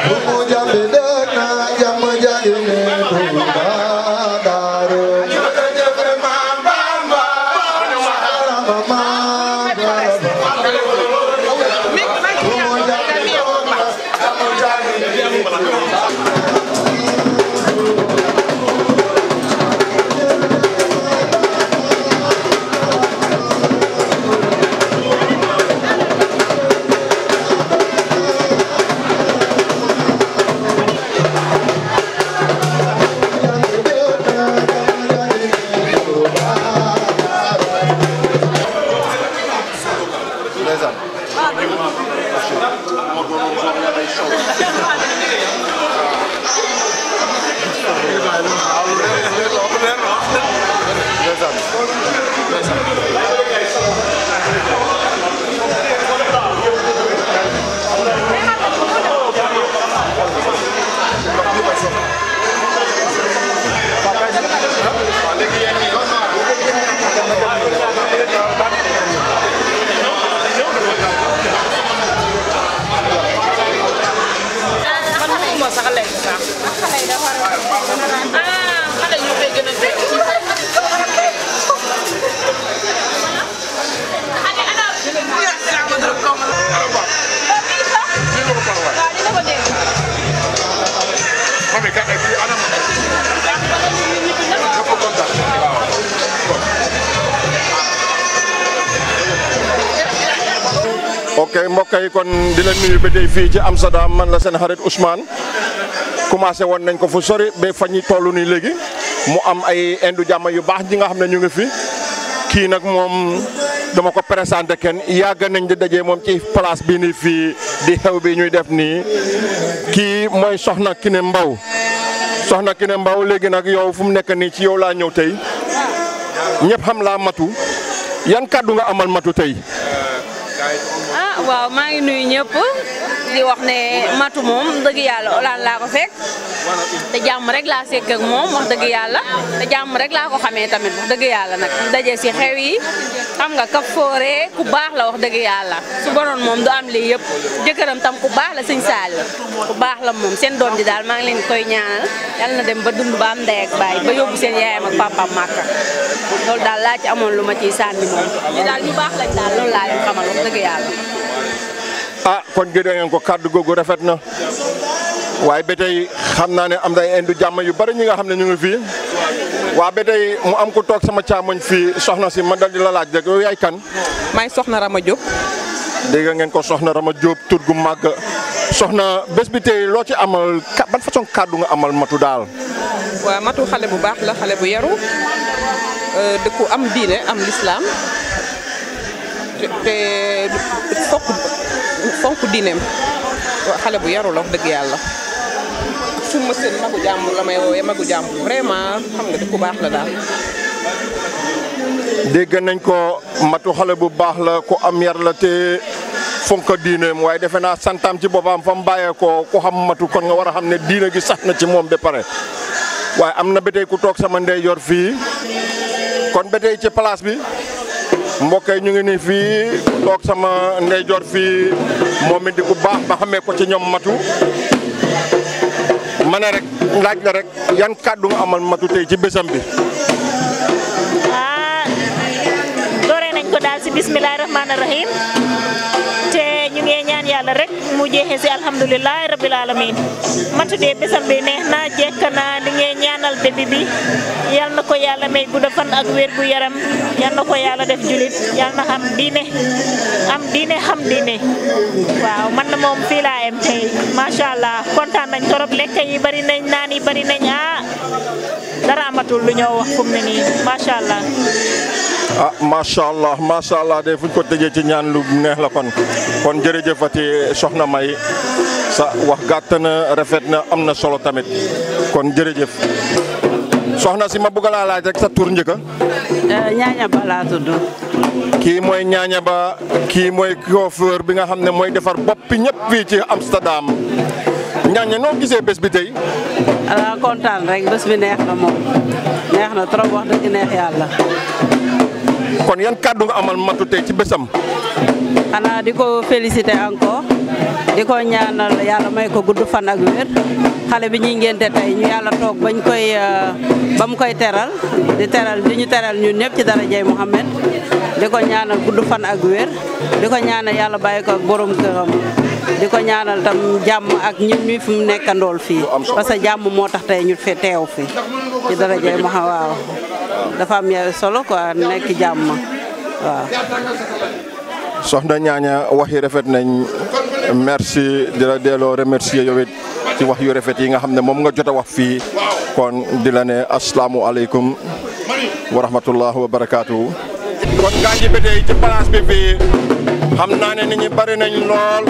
[SPEAKER 3] ok mbokk yi kon di leen nuyu ba tey fii ci Amsterdam man la seen xarit Ousmane commencé woon nañ ko fu sori ba fa ñuy toll nii léegi mu am ay indu jàmm yu baax ñi nga xam ne ñu ngi fi kii nag moom dama ko présenté kenn yàgg nañ di daje moom ci place bii nii fii di xew bi ñuy def nii kii mooy Soxna Kiné Mbaw Soxna Kiné Mbaw léegi nag yow fu mu nekk nii ci yow laa ñëw tey ñëpp xam laa matu yan kàddu nga amal matu tey.
[SPEAKER 10] ah waaw maa ngi nuyu ñëpp di wax ne matu moom dëgg yàlla olaan laa ko fekk te jàmm rek laa sekk ak moom wax dëgg yàlla te jàmm rek laa ko xamee tamit wax dëgg yàlla nag daje si xew yi xam nga kaf foore ku baax la wax dëgg yàlla su bonoon moom du am lii yëpp jëkkëram tam ku baax la sëñ Saali ku baax la moom seen doom ji daal maa ngi leen koy ñaanal yàlla na dem ba dund ba am ndey ak baay ba yóbbu seen yaayam ak papaam màkka loolu daal laa ci amoon lu ma ciy sànni moom ñu daal ñu baax lañ daal loolu laa leen xamal wax dëgg yàlla
[SPEAKER 3] ah kon gëdë ngeen ko kàddu googu rafet na waaye ba tey xam naa ne am na ay indu jàmm yu bari ñi nga xam ne ñu ngi fii waa ba tey mu am ku toog sama càmmoñ fii soxna si ma dal di la laaj rek yow yaay kan.
[SPEAKER 11] maay soxna Rama Diop.
[SPEAKER 3] dégg ngeen ko soxna Rama Diop tur gu màgg soxna bés bi tey loo ci amal ka ban façon kàddu nga amal matu daal.
[SPEAKER 11] waa matu xale bu baax la xale bu yaru dëkku am diine am lislaam te te fokk fonk diineem xale bu yaru la wax dëgg yàlla fu ma seen magu jàmbur la may woowee magu jàmbur vraiment xam nga dëkku baax la daal.
[SPEAKER 3] dégg nañ ko matu xale bu baax la ku am yar la te fonk diineem waaye defe naa santaam ci boppam fa mu bàyyee ko ku xam matu kon nga war a xam ne diine gi sax na ci moom ba pare waaye am na ba tey ku toog sama ndeyjoor fii kon ba tey ci place bi. mbokk yi ñu ngi nii fii toog sama ndeyjoor fii moom it di ku baax ba xamee ko ci ñoom matu ma ne rek laaj la rek yan kàddu nga amal matu tey ci bésam bi.
[SPEAKER 12] ah doore nañ ko daal si bismillahi rahmaani rahim te ñu ngi ñaan yàlla rek mu jeexee si alhamdulilahi rabil alamin matu dee bésam bi neex na jekk na li ngeen ñaanal bébé bi yal na ko yàlla may gudda fan ak wér gu yaram yal na ko yàlla def julit yal na xam diine am diine xam diine waaw man na moom fii laa yem tey macha allah kontaan nañ torop lekk yi bari nañ naan yi bari nañ ah dara amatul lu ñoo wax fu mu ne nii macha allah.
[SPEAKER 3] ah macha allah macha allah de fu ñu ko tëjee ci ñaan lu neex la kon kon jërëjëfati soxna May sa wax gàtt na rafet na am na solo tamit kon jërëjëf soxna si ma bëgg laa laaj rek sa tur njëkka
[SPEAKER 13] ñaaña ba laa tudd.
[SPEAKER 3] kii mooy ñaaña ba kii mooy coiffeur bi nga xam ne mooy defar boppi ñëpp fii ci Amsterdam ñaaña noo gisee bés bi tey.
[SPEAKER 13] ala kontaan rek bés bi neex na moom neex na trop wax dëgg neex yàlla.
[SPEAKER 3] kon yan kàddu nga amal matu tey ci bésam.
[SPEAKER 13] xanaa di ko féliciter encore di ko ñaanal yàlla may ko gudd fan ak wér xale bi ñuy ngénte tey ñu yàlla toog bañ koy ba mu koy teral di teral di ñu teral ñun ñëpp ci darajay Muhammad di ko ñaanal gudd fan ak wér di ko ñaanal yàlla bàyyi ko ak borom këram di ko ñaanal tam jàmm ak ñun ñi fi mu nekkandool fii parce que jàmm moo tax tey ñu fi teew fi ci darajay Muhammad waaw dafa am solo quoi nekk jàmm waaw
[SPEAKER 3] soxna ñaaña wax yi rafet nañ merci di la delloo remercier yow it ci wax yu rafet yi nga xam ne moom nga jot a wax fii kon di la ne asalaamualeykum wa rahmatullah wa barakaatu. kon gaa ngi tey ci place bi fii xam naa ne nit ñi bari nañ lool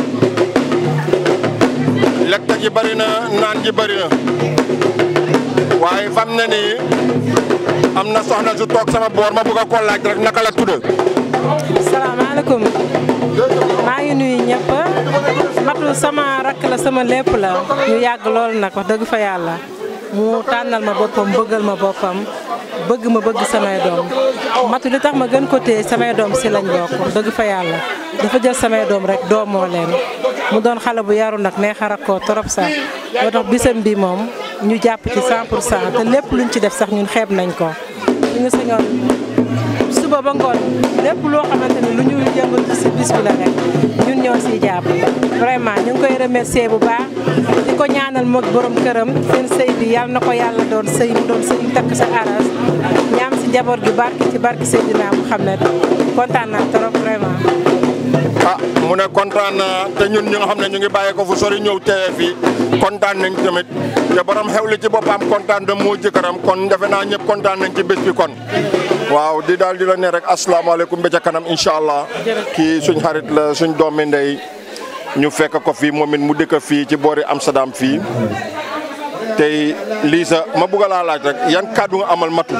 [SPEAKER 3] lekk ji bari na naan ji bari na waaye fam ne nii am na soxna su toog sama boor ma bëgg a ko laaj rek naka la tudd.
[SPEAKER 14] salaamaaleykum maa ngi nuyu ñëpp matu sama rakk la sama lépp la ñu yàgg lool nag wax dëgg fa yàlla mu tànnal ma boppam bëggal ma boppam bëgg ma bëgg samay doom matu li tax ma gën ko téye samay doom si lañ bokk wax dëgg fa yàlla dafa jël samay doom rek doomoo leen mu doon xale bu yaru nag neex a rakkoo trop sax moo tax bisam bi moom ñu jàpp ci 100 pour cent te lépp luñ ci def sax ñun xeeb nañ ko ñu ngi sañoon suba ba ngoon lépp loo xamante ni lu ñu yëngatu si bis bi la rek ñun ñoo siy jàpp vraiment ñu ngi koy remercier bu baax di ko ñaanal moog borom këram seen sëy bi yàlla na ko yàlla doon sëy mu doon sëy takk sa aras ñaam si njaboot gi barki ci barki Seydina Mouhamed kontaan naa trop vraiment.
[SPEAKER 3] ah mu ne kontaan naa te ñun ñi nga xam ne ñu ngi bàyyi ko fu sori ñëw teewe fii kontaan nañ tamit te borom xewli ci boppam kontaan na moo jëkkëram kon defe naa ñëpp kontaan nañ ci bés bi kon. waaw di daal di la ne rek asalaamaaleykum ba ca kanam incha allah kii suñ xarit la suñ doomi ndey ñu fekk ko fii moom it mu dëkk fii ci boori Amsterdam fii tey Lisa ma bugg laa laaj rek yan kàddu nga amal matu.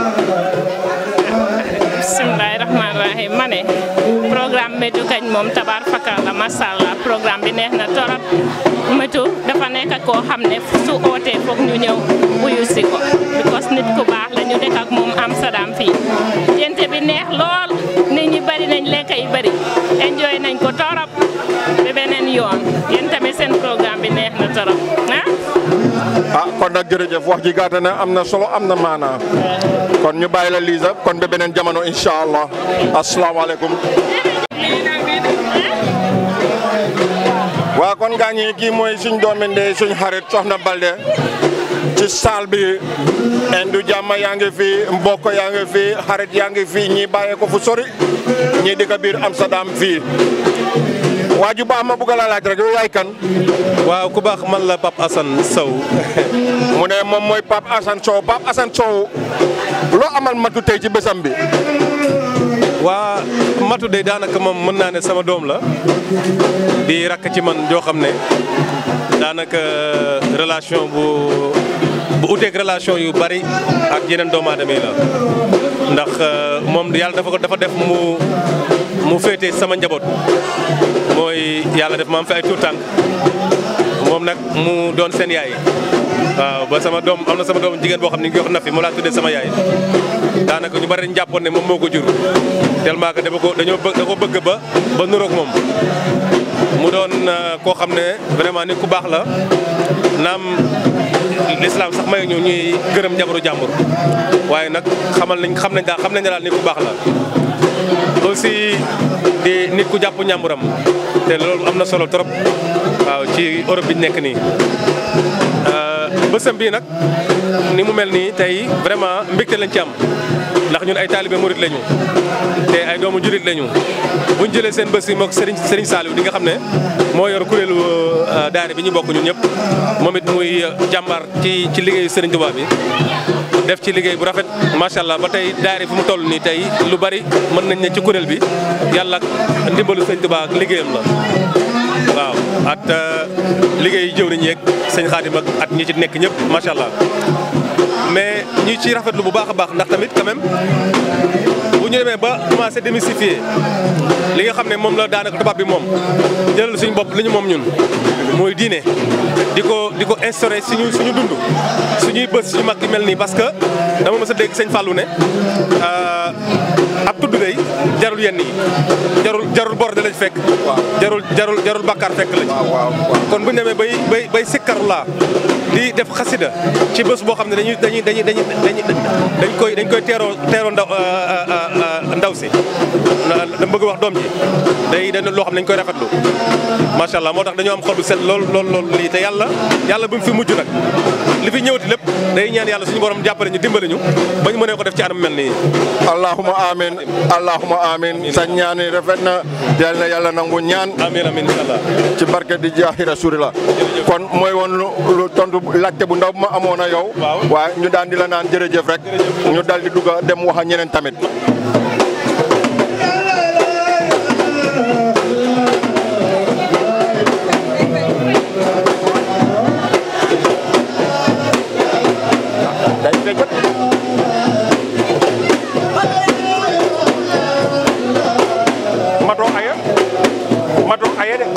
[SPEAKER 15] bisimilahi rahmaani rahim ma ne programme métu kañ moom tabaar fakal la macha allah programme bi neex na torop métu dafa nekk koo xam ne su ootee foog ñu ñëw wuyu si ko because nit ku baax la ñu dëkk ak moom Amsterdam fii jente bi neex lool nit ñi bari nañ lekk yi bari enjoy nañ ko torop ba beneen yoon yéen tamit seen programme bi neex na torop ah
[SPEAKER 3] ah kon nag jërëjëf wax ji gàtt na am na solo am na maanaa kon ñu bàyyi la Lisa kon ba beneen jamono incha allah asalaamaaleykum. waa kon gaa ñi kii mooy suñ doomi ndey suñ xarit Soxna Balde ci saal bi indu jàmm yaa ngi fi mbokk yaa ngi fi xarit yaa ngi fi ñii bàyyee ko fu sori ñii di ko biir Amsterdam fii waa ju baax ma bëgg la laaj rek yow yaay kan.
[SPEAKER 16] waaw ku baax man la Pape Assane Sow.
[SPEAKER 3] mu ne moom mooy Pape Assane Sow Pape Assane Sow loo amal matu tey ci bésam bi.
[SPEAKER 16] waa matu de daanaka moom mën naa ne sama doom la di rakk ci man joo xam ne daanaka relation bu bu uteeg relation yu bari ak yeneen doomu aadama yi la ndax moom yàlla dafa ko dafa def mu mu féete sama njaboot mooy yàlla def ma am fi ay tuur tànk moom nag mu doon seen yaay waaw ba sama doom am na sama doom jigéen boo xam ne ngi wax na fi moo laa tuddee sama yaay daanaka ñu bari dañu jàppoon ne moom moo ko jur tellement que dama ko dañoo bëgg da ko bëgg ba ba nuroog moom mu doon koo xam ne vraiment nit ku baax la naam l'islam sax may ñu ñuy gërëm jabaru jàmbur waaye nag xamal nañ xam nañ daal xam nañ daal nit ku baax la aussi di nit ku jàpp ñàmburam te loolu am na solo trop waaw ci Europe bi ñu nekk nii bësam bii nag ni mu mel nii tey vraiment mbégte lañ ci am ndax ñun ay taalibe murit lañu te ay doomu jurit lañu buñ jëlee seen bés yi moog Serigne Serigne Saliou di nga xam ne moo yor kuréelu daare bi ñu bokk ñun ñëpp moom it muy jàmbaar ci ci liggéeyu Serigne Touba bi def ci liggéey bu rafet macha allah ba tey daare fu mu toll nii tey lu bari mën nañ ne ci kuréel bi yàlla ak ndimbalu Serigne Touba ak liggéeyam la waaw at liggéey jëw nañ yeeg sëñ Xaadim ak at ñi ci nekk ñëpp macha allah mais ñi ci rafetlu bu baax a baax ndax tamit quand même bu ñu demee ba commencé démystifier li nga xam ne moom la daanaka tubaab bi moom jëlal suñu bopp li ñu moom ñun mooy diine di ko di ko instauré suñu suñu dund suñuy bës suñu mag yi mel nii parce que dama mës a dégg sëñ Fallou ne ab tudd day jarul yenn yi jarul jarul bor da lañ fekk jarul jarul jarul bàkkaar fekk la ci kon bu ñu demee bay bay bay sikkarulaa di def xasida ci bés boo xam ne dañuy dañuy dañuy dañuy dañ koy dañ koy teeroo teeroo ndaw ndaw si dama bëgg wax doom ji day dañ loo xam ne dañ koy rafetlu macha allah moo tax dañoo am xol bu set lool lool lool lii te yàlla yàlla bu mu fi mujj nag li fi ñëwati lépp day ñaan yàlla suñu borom jàppale ñu dimbale ñu ba ñu mënee ko def ci anam mel nii
[SPEAKER 3] allahuma amin allahuma amin sa ñaan yi rafet na yal na yàlla nangu ñaan
[SPEAKER 16] amin amin inshallah
[SPEAKER 3] ci barke di jaahi rasulillah kon mooy woon lu lu tontu laajte bu ndaw bu ma amoon a yow waaye ñu daan di la naan jërëjëf rek ñu dal di dugg dem wax a ñeneen tamit mato aya mato aya de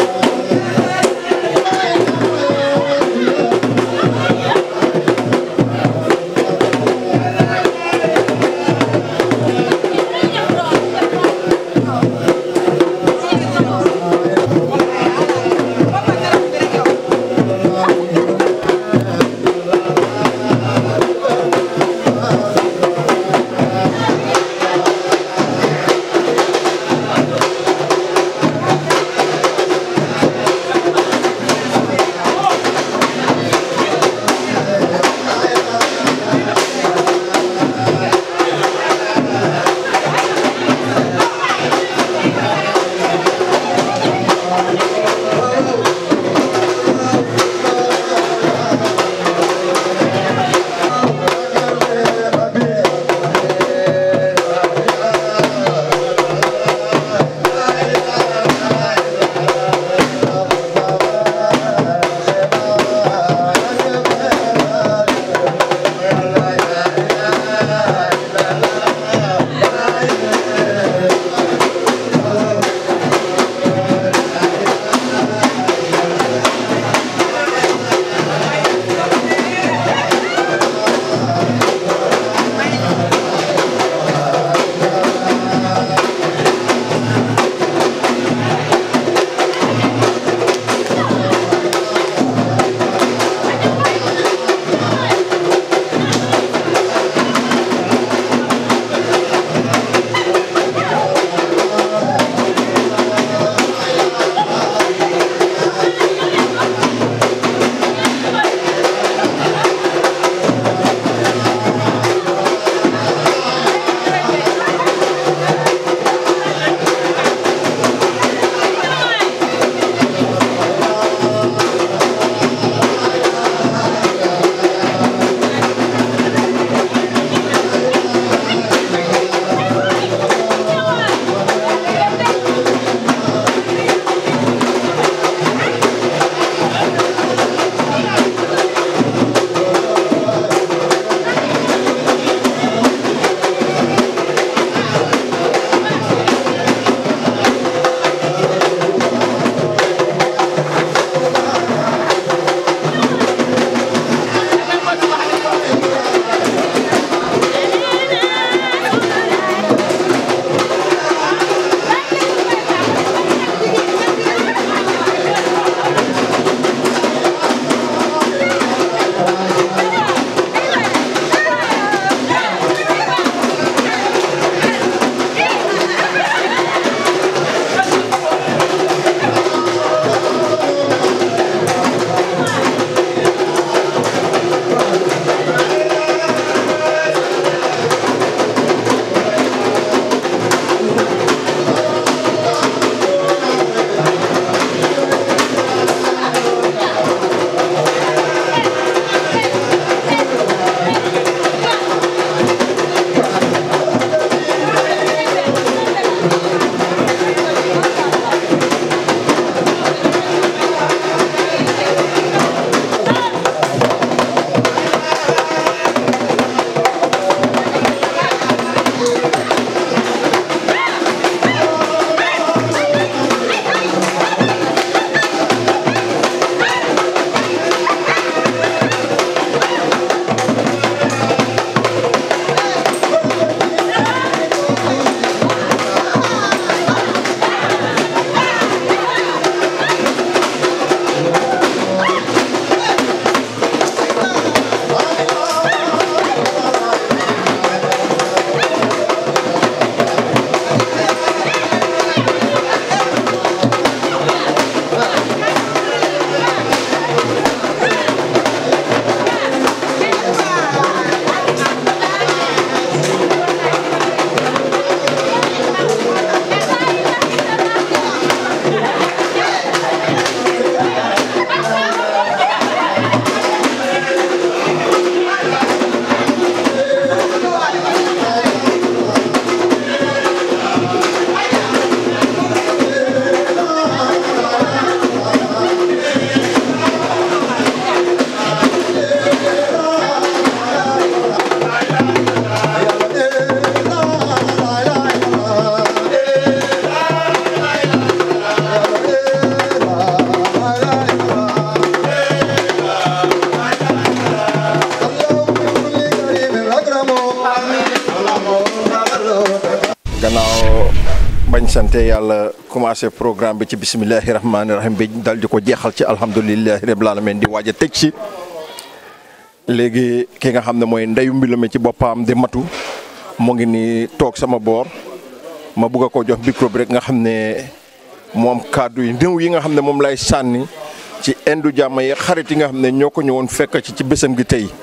[SPEAKER 3] sante yàlla commencé programme bi ci bisimilahi rahmaani rahim bi dal di ko jeexal ci alhamdulilahi rabil alamin di waaj a tëj ci léegi ki nga xam ne mooy ndeyu mbilo mi ci boppam di matu mu ngi ni toog sama boor ma bugg a ko jox micro bi rek nga xam ne moom kàddu yi néew yi nga xam ne moom lay sànni ci indu jàmm yi xarit yi nga xam ne ñoo ko ñëwoon fekk ci ci bésam gi tey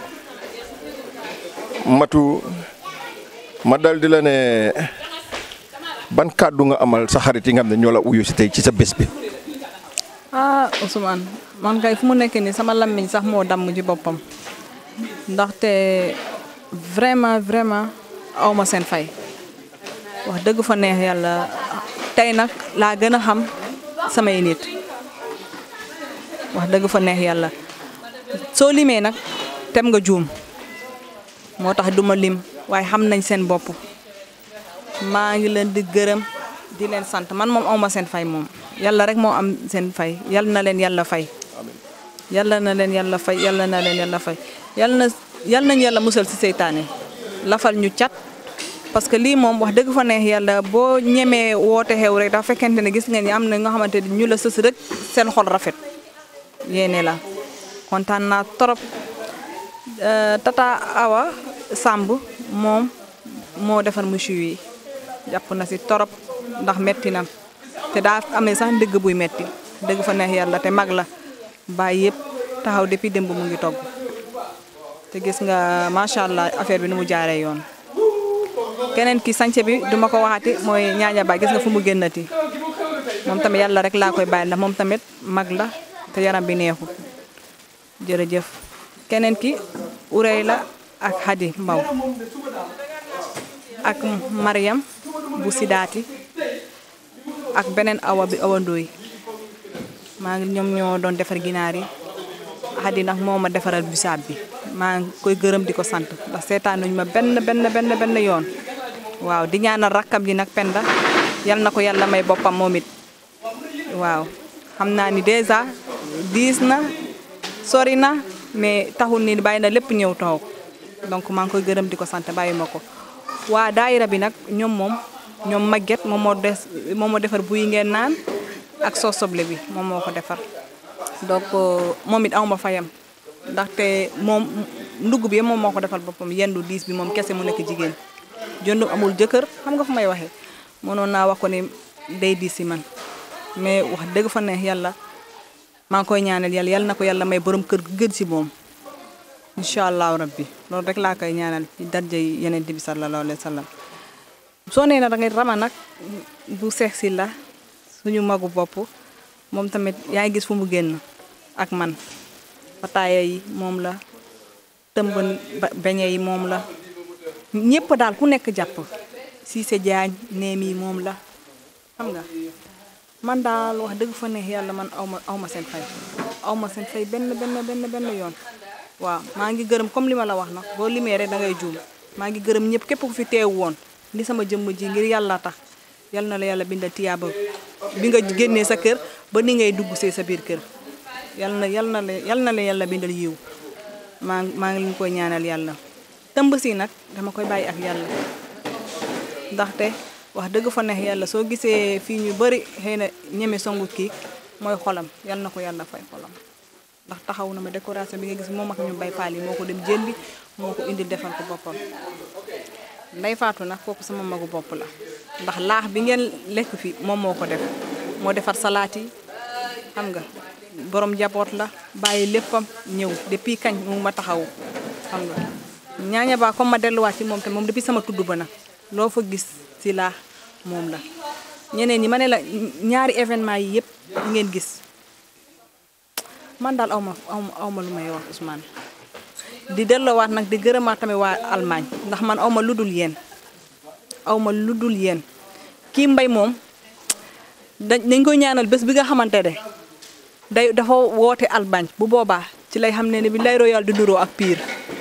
[SPEAKER 3] matu ma dal di la ne ban kàddu nga amal sa xarit yi nga xam ne ñoo la uyu si tey ci sa bés bi.
[SPEAKER 4] ah Ousmane man kay fu mu nekk nii sama lammiñ sax moo damm ci boppam ndaxte vraiment vraiment aw ma seen fay wax dëgg fa neex yàlla tey nag laa gën a xam samay nit wax dëgg fa neex yàlla soo limee nag tem nga juum moo tax duma lim waaye xam nañ seen bopp maa ngi leen di gërëm di leen sant man moom aw ma seen fay moom yàlla rek moo am seen fay yal na leen yàlla fay yàlla na leen yàlla fay yàlla na leen yàlla fay yàlla na yàlla nañu yàlla musal ci seytaane lafal ñu cat parce que lii moom wax dëgg fa neex yàlla boo ñemee woote xew rek dafa fekkente ne gis ngeen ni am na nga xamante ni ñu la sës rek seen xol rafet yéene la kontaan naa trop tata Awa Samb moom moo defar monsieur yi jàpp na ci torop ndax metti na te daa amee sax dëgg buy metti dëgg fa neex yàlla te mag la bàyyi yëpp taxaw depuis démb mu ngi togg te gis nga macha allah affaire bi nu mu jaaree yoon. keneen ki sànce bi duma ko waxati mooy ñaaña ba gis nga fu mu génnati moom tamit yàlla rek laa koy bàyyi ndax moom tamit mag la te yaram bi neexul jërëjëf keneen ki urey la ak Hadi Mbaw ak Mariam bu Sidaati ak beneen awa bi awa ndooy maa ngi ñoom ñoo doon defar ginaar yi Hadi nag moo ma defaral bisaab bi maa ngi koy gërëm di ko sant ndax seetaanuñ ma benn benn benn benn yoon waaw di ñaanal rakkam ji nag penda yal na ko yàlla may boppam moom it waaw xam naa ni dèjà diis na sori na mais taxul ni bàyyi na lépp ñëw taxaw donc maa ngi koy gërëm di ko sant bàyyi ma ko waa daayira bi nag ñoom moom ñoom màgget moom moo des moom moo defar buy ngeen naan ak soo soble bi moom moo ko defar donc moom it awma fayam ndaxte moom ndugg bi moom moo ko defal boppam yendu diis bi moom kese mu nekk jigéen jëndu amul jëkkër xam nga fu may waxee mënoon naa wax ko ni day diis si man mais wax dëgg fa neex yàlla maa ngi koy ñaanal yàlla yàlla na ko yàlla may borom kër gu gën si moom incha allahu rabbi loolu rek laa koy ñaanal ci darja yeneen bi sallallahu alayhi wa sallam soo nee na da ngay rama nag bu seex si la suñu magu bopp moom tamit yaa ngi gis fu mu génn ak man pataaya yi moom la tëmb beñe yi moom la ñëpp daal ku nekk jàpp Cissé Diagne neem yi moom la xam nga man daal wax dëgg fa neex yàlla man aw ma aw ma seen fay aw ma seen fay benn benn benn benn yoon waaw maa ngi gërëm comme li ma la wax nag boo limee rek da ngay juum maa ngi gërëm ñëpp képp ku fi teew woon li sama jëmm ji ngir yàlla tax yal na la yàlla bindal tiyaaba bi nga génnee sa kër ba ni ngay dugg see sa biir kër yal na yal na la yal na la yàlla bindal yiw maa maa ngi leen koy ñaanal yàlla tëmb si nag dama koy bàyyi ak yàlla ndaxte wax dëgg fa neex yàlla soo gisee fii ñu bëri xëy na ñeme songu kii mooy xolam yal na ko yàlla fay xolam ndax taxaw na ma décoration bi nga gis moom ak ñu bay faal yi moo ko dem jëndi moo ko indil defal ko boppam nday faatu nag kooku sama magu bopp la ndax laax bi ngeen lekk fi moom moo ko def moo defar salaat yi xam nga borom jaboot la bàyyi léppam ñëw depuis kañ mu ma taxawu xam nga ñaaña baa comme ma delluwaat ci moom te moom depuis sama tudd ba nag loo fa gis ci laax moom la ñeneen ñi ma ne la ñaari événement yi yëpp ngeen gis man daal aw ma aw ma lu may wax Ousmane di delloowaat nag di gërëmaat tamit waa Allemagne ndax man aw ma lu dul yéen aw ma lu dul yéen kii mbay moom dañ koy ñaanal bés bi nga xamante ne day dafa woote Allemagne bu boobaa ci lay xam ne ne bi lay royal di nuroo ak piir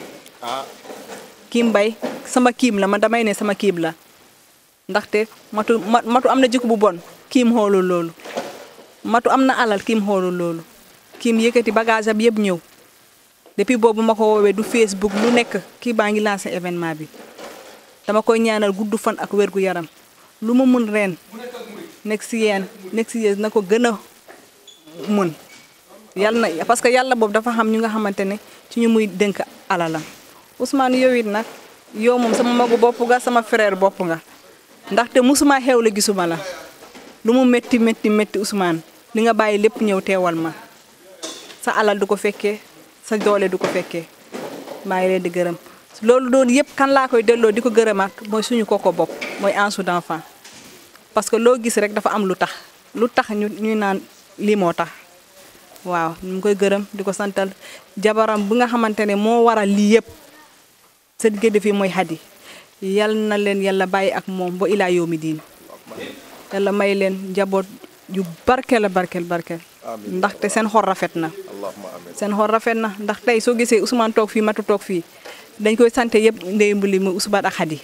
[SPEAKER 4] kiim mbay sama kiim la man damay ne sama kiim la ndaxte matu matu am na jikko bu bon kiim xoolul loolu matu am na alal kiim xoolul loolu kiim yëkkati bagage am yëpp ñëw depuis boobu ma ko woowee du Facebook lu nekk kii baa ngi lancé événement bi dama koy ñaanal gudd fan ak wér gu yaram lu ma mun ren next year next year na ko gën a mën yàlla na parce que yàlla boobu dafa xam ñu nga xamante ne ci ñu muy dénk alalam Ousmane yow it nag yow moom sama magu bopp nga sama frère bopp nga ndaxte musuma xew la gisuma la lu mu métti métti métti Ousmane li nga bàyyi lépp ñëw teewal ma sa alal du ko fekkee sa doole du ko fekkee maa ngi leen di gërëm loolu doon yëpp kan laa koy delloo di ko gërëmaat mooy suñu koko bopp mooy Ansou d'enfant parce que loo gis rek dafa am lu tax lu tax ñu ñuy naan lii moo tax waaw ñu ngi koy gërëm di ko santal jabaram bi nga xamante ne moo waral lii yëpp sa diggante fii mooy xadi yal na leen yàlla bàyyi ak moom ba ilaa yow mi diin yàlla may leen njaboot yu barkeel a barkeel barkeel ndaxte seen xol rafet na seen xol rafet na ndax tey soo gisee Ousmane toog fii matu toog fii dañ koy sante yëpp ndey mbuli muy Ousmane ak xadi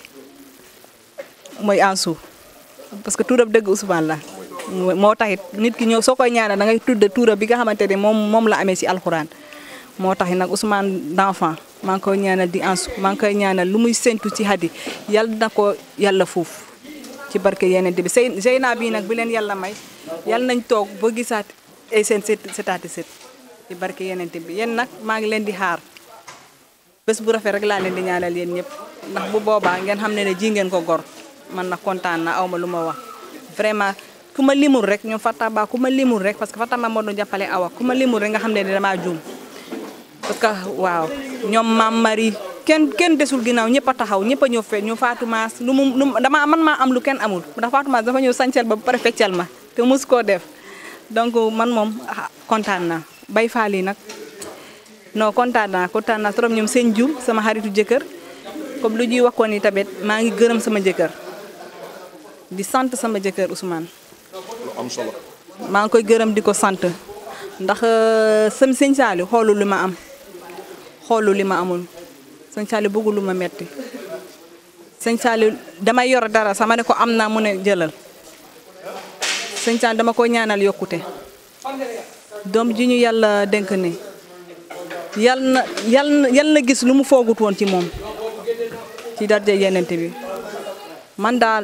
[SPEAKER 4] mooy Ansou parce que tuurab dëgg Ousmane la moo taxit nit ki ñëw soo koy ñaanal da ngay tudd tuura bi nga xamante ne moom moom la amee si alxuraan moo taxit nag Ousmane d'enfant maa ngi koy ñaanal di Ansou maa ngi koy ñaanal lu muy séntu ci xadi yàlla na ko yàlla foofu ci barke yeneen bi sëy Zeyna bii nag bi leen yàlla may yàlla nañ toog ba gisaat ay seen set setaati set ci barke yeneen bi yéen nag maa ngi leen di xaar bés bu rafet rek laa leen di ñaanal yéen ñëpp ndax bu boobaa ngeen xam ne ne ji ngeen ko gor man nag kontaan na aw ma lu ma wax vraiment ku ma limul rek ñoom Fataba ku ma limul rek parce que Fataba moo doon jàppale awa ku ma limul rek nga xam ne ne damaa juum parce que waaw ñoom maam Marie kenn kenn desul ginnaaw ñëpp a taxaw ñëpp a ñëw fe ñu Fatou Mass lu mu lu dama man maa am lu kenn amul ndax Fatou Mass dafa ñëw sañsel ba ba pare feccal ma te mus koo def donc man moom kontaan naa bay faal yi nag non kontaan naa kontaan naa trop ñoom seen jum sama xaritu jëkkër comme lu ñuy waxoon ni tamit maa ngi gërëm sama jëkkër di sant sama jëkkër Ousmane
[SPEAKER 3] lu am solo
[SPEAKER 4] maa ngi koy gërëm di ko sant ndax sam sëñ Saali xoolu li ma am xoolu li ma amul sëñ Saali bëggul lu ma metti sëñ Saali damay yor dara sama ne ko am naa mu ne jëlal sëñ Saali dama ko ñaanal yokkute doom ji ñu yàlla dénk ni yal na yal na yal na gis lu mu foogut woon ci moom ci darje yenente bi man daal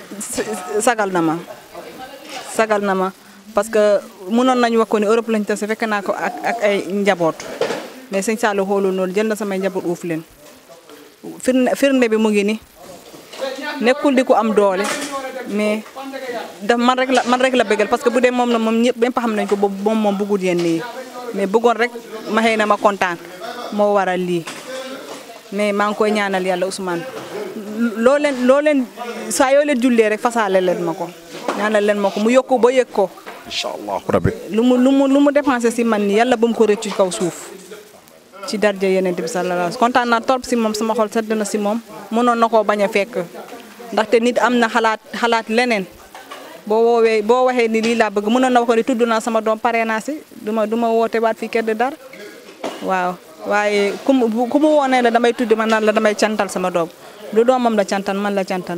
[SPEAKER 4] sagal na ma sagal na ma parce que mënoon nañu wax ko ni Europe lañ tase fekk naa ko ak ak ay njaboot mais sëñ Saliou xoolul noonu jël na samay njaboot uuf leen firnde firnde bi mu ngi ni nekkul di ko am doole mais daf man rek la man rek la bëggal parce que bu dee moom la moom ñëpp ñëpp xam nañ ko boobu moom moom bëggul yenn yi mais bëggoon rek ma xëy na ma kontaan moo waral lii mais maa ngi koy ñaanal yàlla Ousmane loo leen loo leen saa yoo leen jullee rek fasaale leen ma ko ñaanal leen ma ko mu yokku ba yëg ko
[SPEAKER 3] incha allah rabbi
[SPEAKER 4] lu mu lu mu lu mu dépensé si man ni yàlla bu mu ko rëccu kaw suuf ci darje yeneen bi sallallahu alayhi kontaan naa torop si moom sama xol sedd na si moom mënoon na koo bañ a fekk ndaxte nit am na xalaat xalaat leneen boo woowee boo waxee ni lii laa bëgg mënoon na wax ko ni tudd naa sama doom pare naa si du ma du ma woote waat fii kër de dar waaw waaye ku mu ku mu woonee la damay tudd ma naan la damay cantal sama doom du doomam la cantal man la cantal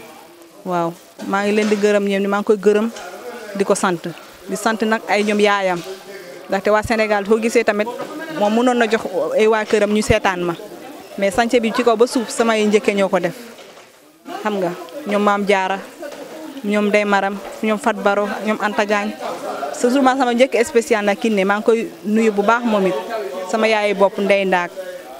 [SPEAKER 4] waaw maa ngi leen di gërëm ñoom ni maa ngi koy gërëm di ko sant di sant nag ay ñoom yaayam ndaxte waa Sénégal foo gisee tamit moom mënoon na jox ay waa këram ñu seetaan ma mais sànce bi ci kaw ba suuf samay njëkke ñoo ko def xam nga ñoom maam jaara ñoom day maram ñoom Fat Baro ñoom Anta Diagne surtout sama njëkk spécial nag kinne maa ngi koy nuyu bu baax moom it sama yaayu bopp ndey ndaak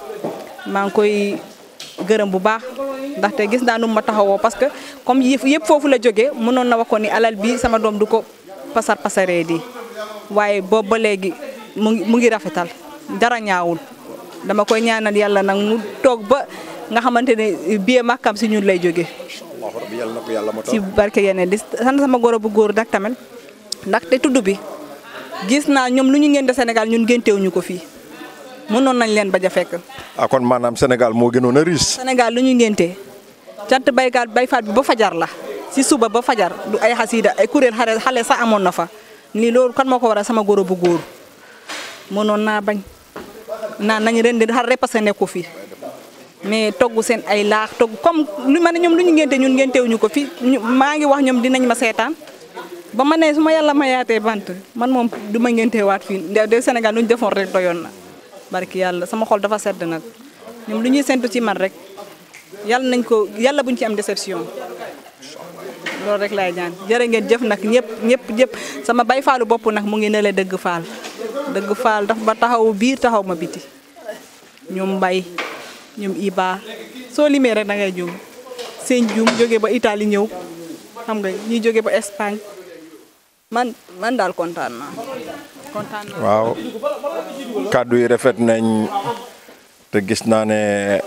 [SPEAKER 4] maa ngi koy gërëm bu baax ndaxte gis naa nu ma taxawoo parce que comme yëf yëpp foofu la jógee mënoon na wax ko ni alal bi sama doom du ko pasar pasaree di waaye boobu ba léegi mu ngi mu ngi rafetal dara ñaawul dama koy ñaanal yàlla nag mu toog ba nga xamante ne biee màkkam si ñun lay jógee
[SPEAKER 3] allah rabbi yàlla na ko yàlla ma
[SPEAKER 4] ci barke yeneen di sant sama goro bu góor nag tamit ndaxte tudd bi gis naa ñoom lu ñu ngeen de Sénégal ñun ngéntewuñu ko fii mënoon nañ leen bañ a fekk
[SPEAKER 3] ah kon maanaam Sénégal moo gënoon a riis
[SPEAKER 4] Sénégal lu ñu ngéntee cant baykat bayfaat bi ba fajar la si suba ba fajar du ay xasiida ay kuréel xale xale sax amoon na fa nii loolu kan moo ko waral sama goro bu góor mënoon naa bañ naan nañ ren di xar repassé nekku fi mais togg seen ay laax togg comme lu ma ne ñoom lu ñu ngénte ñun ngéntewuñu ko fi maa ngi wax ñoom dinañ ma seetaan ba ma ne su ma yàlla ma yaatee bant man moom du ma ngéntewaat fii de Sénégal lu ñu defoon rek doyoon na barki yàlla sama xol dafa sedd nag ñoom lu ñuy sentu ci man rek yàlla nañ ko yàlla buñ ci am déception loolu rek laay ñaan jërë ngeen jëf nag ñëpp ñëpp ñëpp sama bay faalu bopp nag mu ngi ne le dëgg faal dëgg faal daf ba taxaw biir taxaw ma biti ñoom mbay ñoom Iba soo limee rek da ngay juum seen juum jóge ba Italie ñëw xam nga ñi jóge ba Espagne man man daal kontaan naa kontaan naa.
[SPEAKER 3] waaw kàddu yi rafet nañ te gis naa ne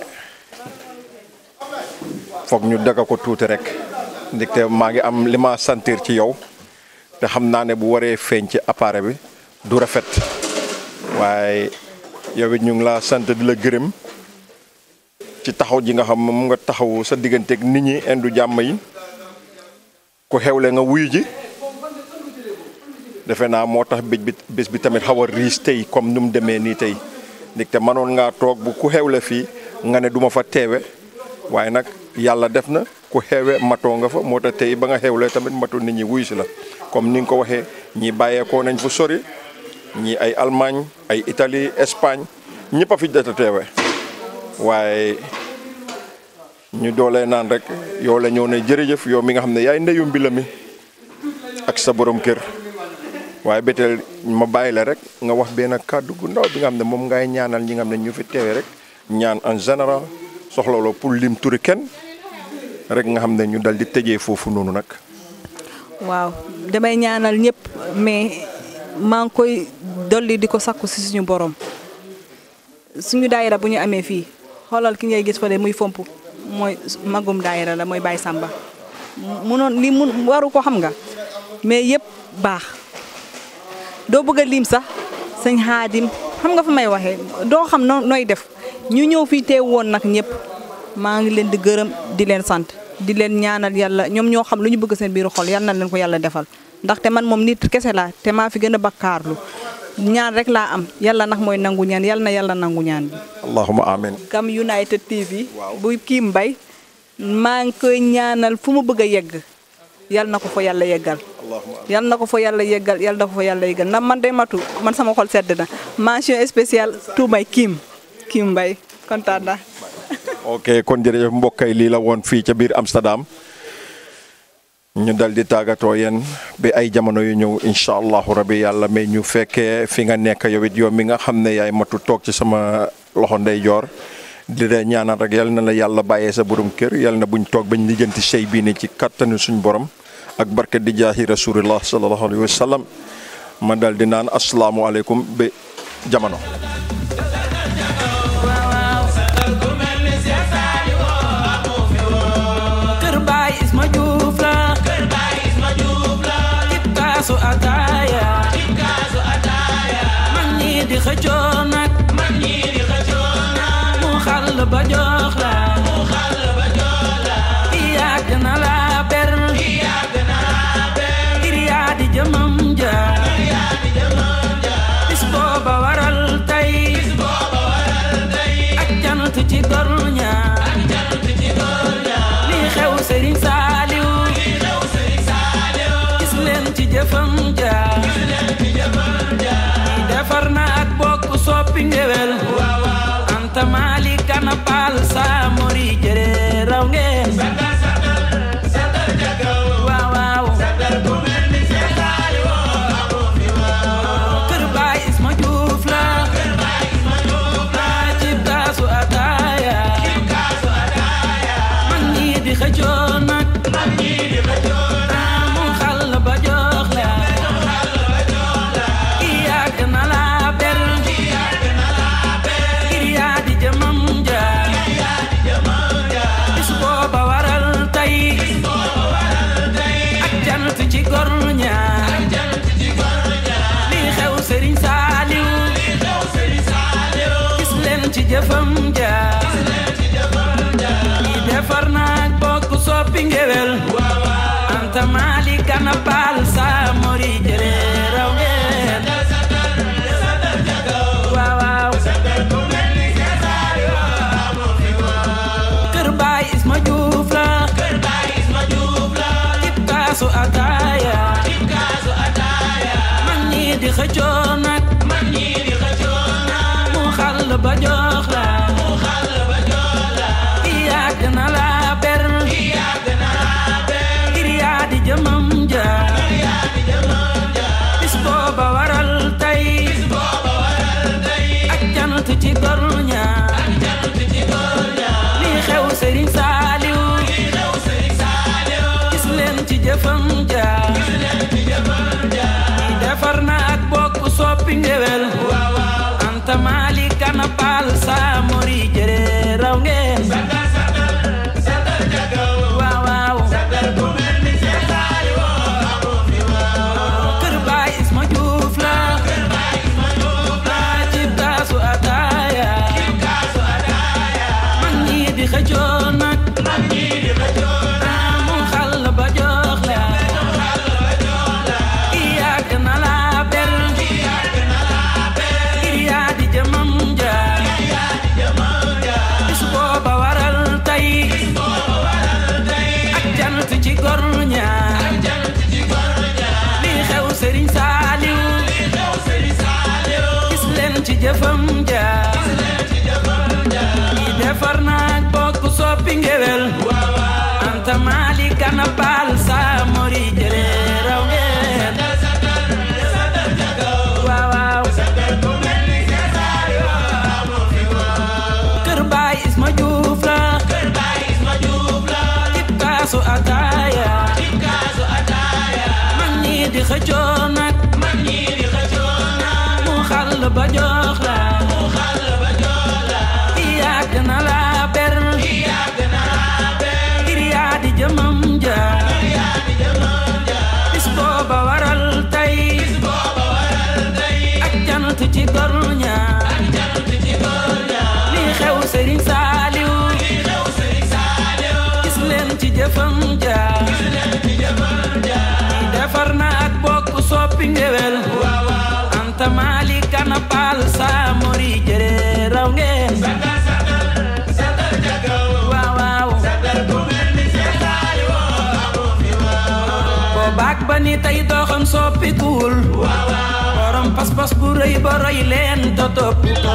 [SPEAKER 3] foog ñu daga ko tuuti rek ndaxte maa ngi am li ma sentir ci yow te xam naa ne bu waree feeñ ci appareil bi du rafet waaye yow it ñu ngi laa sant di la gërëm ci taxaw ji nga xam moom nga taxaw sa digganteeg nit ñi indu jàmm yi ku xewle nga wuyu ji defe naa moo tax bés bi bés bi tamit xaw a riis tey comme ni mu demee nii tey ndaxte mënoon ngaa toog bu ku xewle fii nga ne duma fa teewe waaye nag yàlla def na ku xewe matoo nga fa moo tax tey ba nga xewle tamit matu nit ñi wuyu si la comme ni nga ko waxee ñi bàyyeekoo nañ fu sori ñii ay Allemagne ay Italie Espagne ñëpp a fi jot a teewe waaye ñu doolee naan rek yow la ñëw ne jërëjëf yow mi nga xam ne yaay ndeyu mbila mi ak sa borom kër waaye béteel ma bàyyi la rek nga wax benn kàddu gu ndaw bi nga xam ne moom ngay ñaanal ñi nga xam ne ñu fi teewe rek ñaan en général soxla la pour lim turi kenn rek nga xam ne ñu dal di tëjee foofu noonu nag.
[SPEAKER 4] waaw damay ñaanal ñëpp mais maa ngi koy dolli di ko sakku si suñu borom suñu daayira bu ñu amee fii xoolal ki ngay gis fa de muy fomp mooy magum daayira la mooy Baye Samba munoon li mun waru ko xam nga mais yëpp baax doo bëgg a lim sax sëñ xaadim xam nga fa may waxee doo xam noo nooy def ñu ñëw fii teew woon nag ñëpp maa ngi leen di gërëm di leen sant di leen ñaanal yàlla ñoom ñoo xam lu ñu bëgg seen biiru xol yal na leen ko yàlla defal ndaxte man moom nit kese laa te maa fi gën a bakkaarlu ñaan rek laa am yàlla nag mooy nangu ñaan yàlla na yàlla nangu ñaan bi.
[SPEAKER 3] allahumma amin
[SPEAKER 4] Gam United TV. bu kii mbay maa ngi koy ñaanal fu mu bëgg a yegg yal na ko fa yàlla yeggal. yal na ko fa yàlla yeggal yal na ko fa yàlla yeggal ndax man day matu man sama xol sedd na mention spéciale tuumay Kim Kim Mbay kontaan naa.
[SPEAKER 3] ok kon jërëjëf mbokk yi lii la woon fii ca biir Amsterdam ñu dal di tàggatoo yéen bi ay jamono yu ñëw incha allahu rabi yàlla may ñu fekkee fi nga nekk yow it yow mi nga xam ne yaay matu toog ci sama loxo ndeyjoor di la ñaanal rek yal na la yàlla bàyyee sa borom kër yal na buñ toog bañ lijjanti sey bii ni ci kattanu suñ borom ak barke di jaahi rasulillah sallallahu alayhi wa sallam ma dal di naan asalaamualeykum ba jamono.
[SPEAKER 2] Kër Baay Isma Juuf la
[SPEAKER 1] Kër Baay Isma Juuf la
[SPEAKER 2] tip kaasu ataaya
[SPEAKER 1] tip kaasu ataaya
[SPEAKER 2] mag ñi di xëccoo nag
[SPEAKER 1] mag ñi di xëccoo nag
[SPEAKER 2] mu xàll ba jox la
[SPEAKER 1] mu xàll ba jox la
[SPEAKER 2] yàgg na la ber
[SPEAKER 1] yàgg na la ber
[SPEAKER 2] ngir yaa di jëmam ja
[SPEAKER 1] yaa di jëmam ja
[SPEAKER 2] bis booba waral tey
[SPEAKER 1] bis booba waral tey
[SPEAKER 2] ak jant ci gor ña
[SPEAKER 1] ak jant ci gor ña
[SPEAKER 2] lii xew Sëriñ Saaliw
[SPEAKER 1] lii xew Sëriñ Saaliw
[SPEAKER 2] gis leen ci jëfam ja
[SPEAKER 1] gis leen ci jëfam ja
[SPEAKER 2] lii defar na ak bokk soppi ngewel
[SPEAKER 1] waaw waaw
[SPEAKER 2] anta maali kana paal saa mori jëre raw ngeen
[SPEAKER 1] sagal sagal sagal jagaw
[SPEAKER 2] waaw waaw
[SPEAKER 1] sagal ku mel ni Seex Saaliw amu fi waaw
[SPEAKER 2] kër baay Isma Juuf la
[SPEAKER 1] Kër Baay Isma Juuf la
[SPEAKER 2] ci kaasu ataaya
[SPEAKER 1] tip kaasu ataaya
[SPEAKER 2] mag ñi di xëccoo nag
[SPEAKER 1] mag ñi di xëccoo nag
[SPEAKER 2] mu xàll ba jox la
[SPEAKER 1] xàll ba jox la
[SPEAKER 2] yàgg na la ber
[SPEAKER 1] yàgg na la ber
[SPEAKER 2] ngir yaa di jëmam ja
[SPEAKER 1] yaa di jëmam ja
[SPEAKER 2] bis booba waral tey
[SPEAKER 1] booba waral tey
[SPEAKER 2] ak jant ci gor ña
[SPEAKER 1] ak jant ci gor ña
[SPEAKER 2] lii xew Sëriñ Saaliw
[SPEAKER 1] lii xew Sëriñ Saaliw
[SPEAKER 2] gis leen ci jëfam ja
[SPEAKER 1] gis leen ci jëfam ja
[SPEAKER 2] lii defar na ak bokk soppi ngewel
[SPEAKER 1] waaw waaw
[SPEAKER 2] anta maali kana paal saa mori jëre raw ngeen
[SPEAKER 1] sagal sagal sagal jagaw
[SPEAKER 2] waaw waaw
[SPEAKER 1] sagal ku mel ni Seex Saaliw amu fi waaw
[SPEAKER 2] kër baay Isma Juuf la
[SPEAKER 1] Kër Baay Isma Juuf la
[SPEAKER 2] tip kaasu ataaya
[SPEAKER 1] tip kaasu ataaya
[SPEAKER 2] mag ñi di xëccoo nag
[SPEAKER 1] mag ñi di xëccoo nag
[SPEAKER 2] mu xàll ba jox la
[SPEAKER 1] mu xàll ba jox la
[SPEAKER 2] yàgg na la ber
[SPEAKER 1] yàgg na la ber
[SPEAKER 2] ngir yaa di soppi ngewel anta mali kana baal sa mori jëre raw ngeen waaw waaw kër baay isma juuf la kër baay isma juuf la tib kaasu ataaya tib kaasu ataaya mag ñi di xëccoo nag mag ñi di xëccoo nag mu xàll ba jox la mu xàll ba jox la yàgg na la ber yàgg na la ber ngir yaa di jëmam ja yaa di jëmam ja bis booba waral tey bis booba waral tey ak jant ci gor ña ak jant ci gor ña li xew Serigne Saliou li xew Serigne Saliou gis leen ci jëfam ja gis leen ci jëfam ja defar na ak bokk soppi ngewel waaw waaw anta mali kana baal sa mori jëre raw ngeen waaw waaw boobaak ba ni tey doxam soppikuwul borom pas-pas bu rëy ba roy leen te topp ko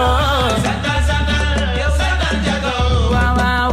[SPEAKER 2] waaw waaw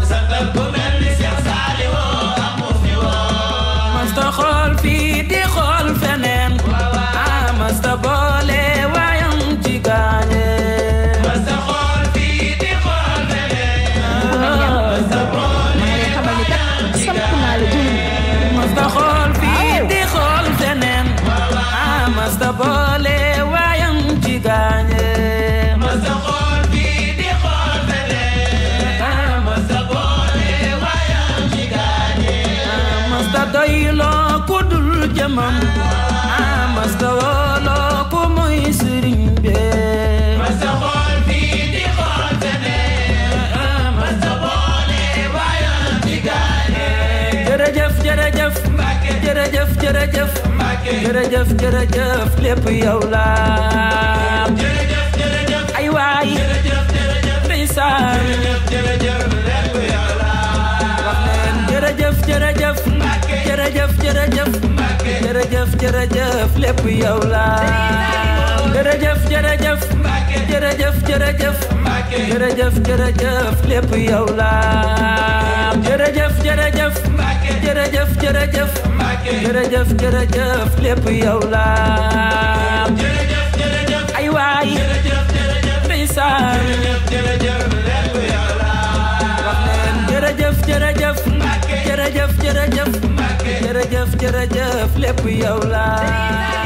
[SPEAKER 2] masta xool fii di xool feneen ah masta boole waayam ci gaañe masta xool fii di xool feneen masta boole waayam ci gaañe masta xool fii di xool feneen ah masta boole waayam ci gaañe masta xool fii di xool feneen ah masta boole waayam ci gaañe masta doyloo ku dul jëmam ah masta wooloo ku muy sëriñ be masta xool fii di xool feneen ah masta boole waayam ci gaañe jërëjëf jërëjëf jërëjëf jërëjëf jërëjëf jërëjëf lépp yow la jërëjëf jërëjëf ay waay jërëjëf jërëjëf ndeysaan jërëjëf lépp yow la wax leen jërëjëf jërëjëf jërëjëf jërëjëf jërëjëf jërëjëf lépp yow la jërëjëf jërëjëf jërëjëf jërëjëf jërëjëf jërëjëf lépp yow la jërëjëf jërëjëf jërëjëf jërëjëf jërëjëf jërëjëf lépp yow la jërëjëf jërëjëf ay waay jërëjëf jërëjëf ndeysaan jërëjëf lépp yow la wax leen jërëjëf jërëjëf jërëjëf jërëjëf jërëjëf jërëjëf lépp yow la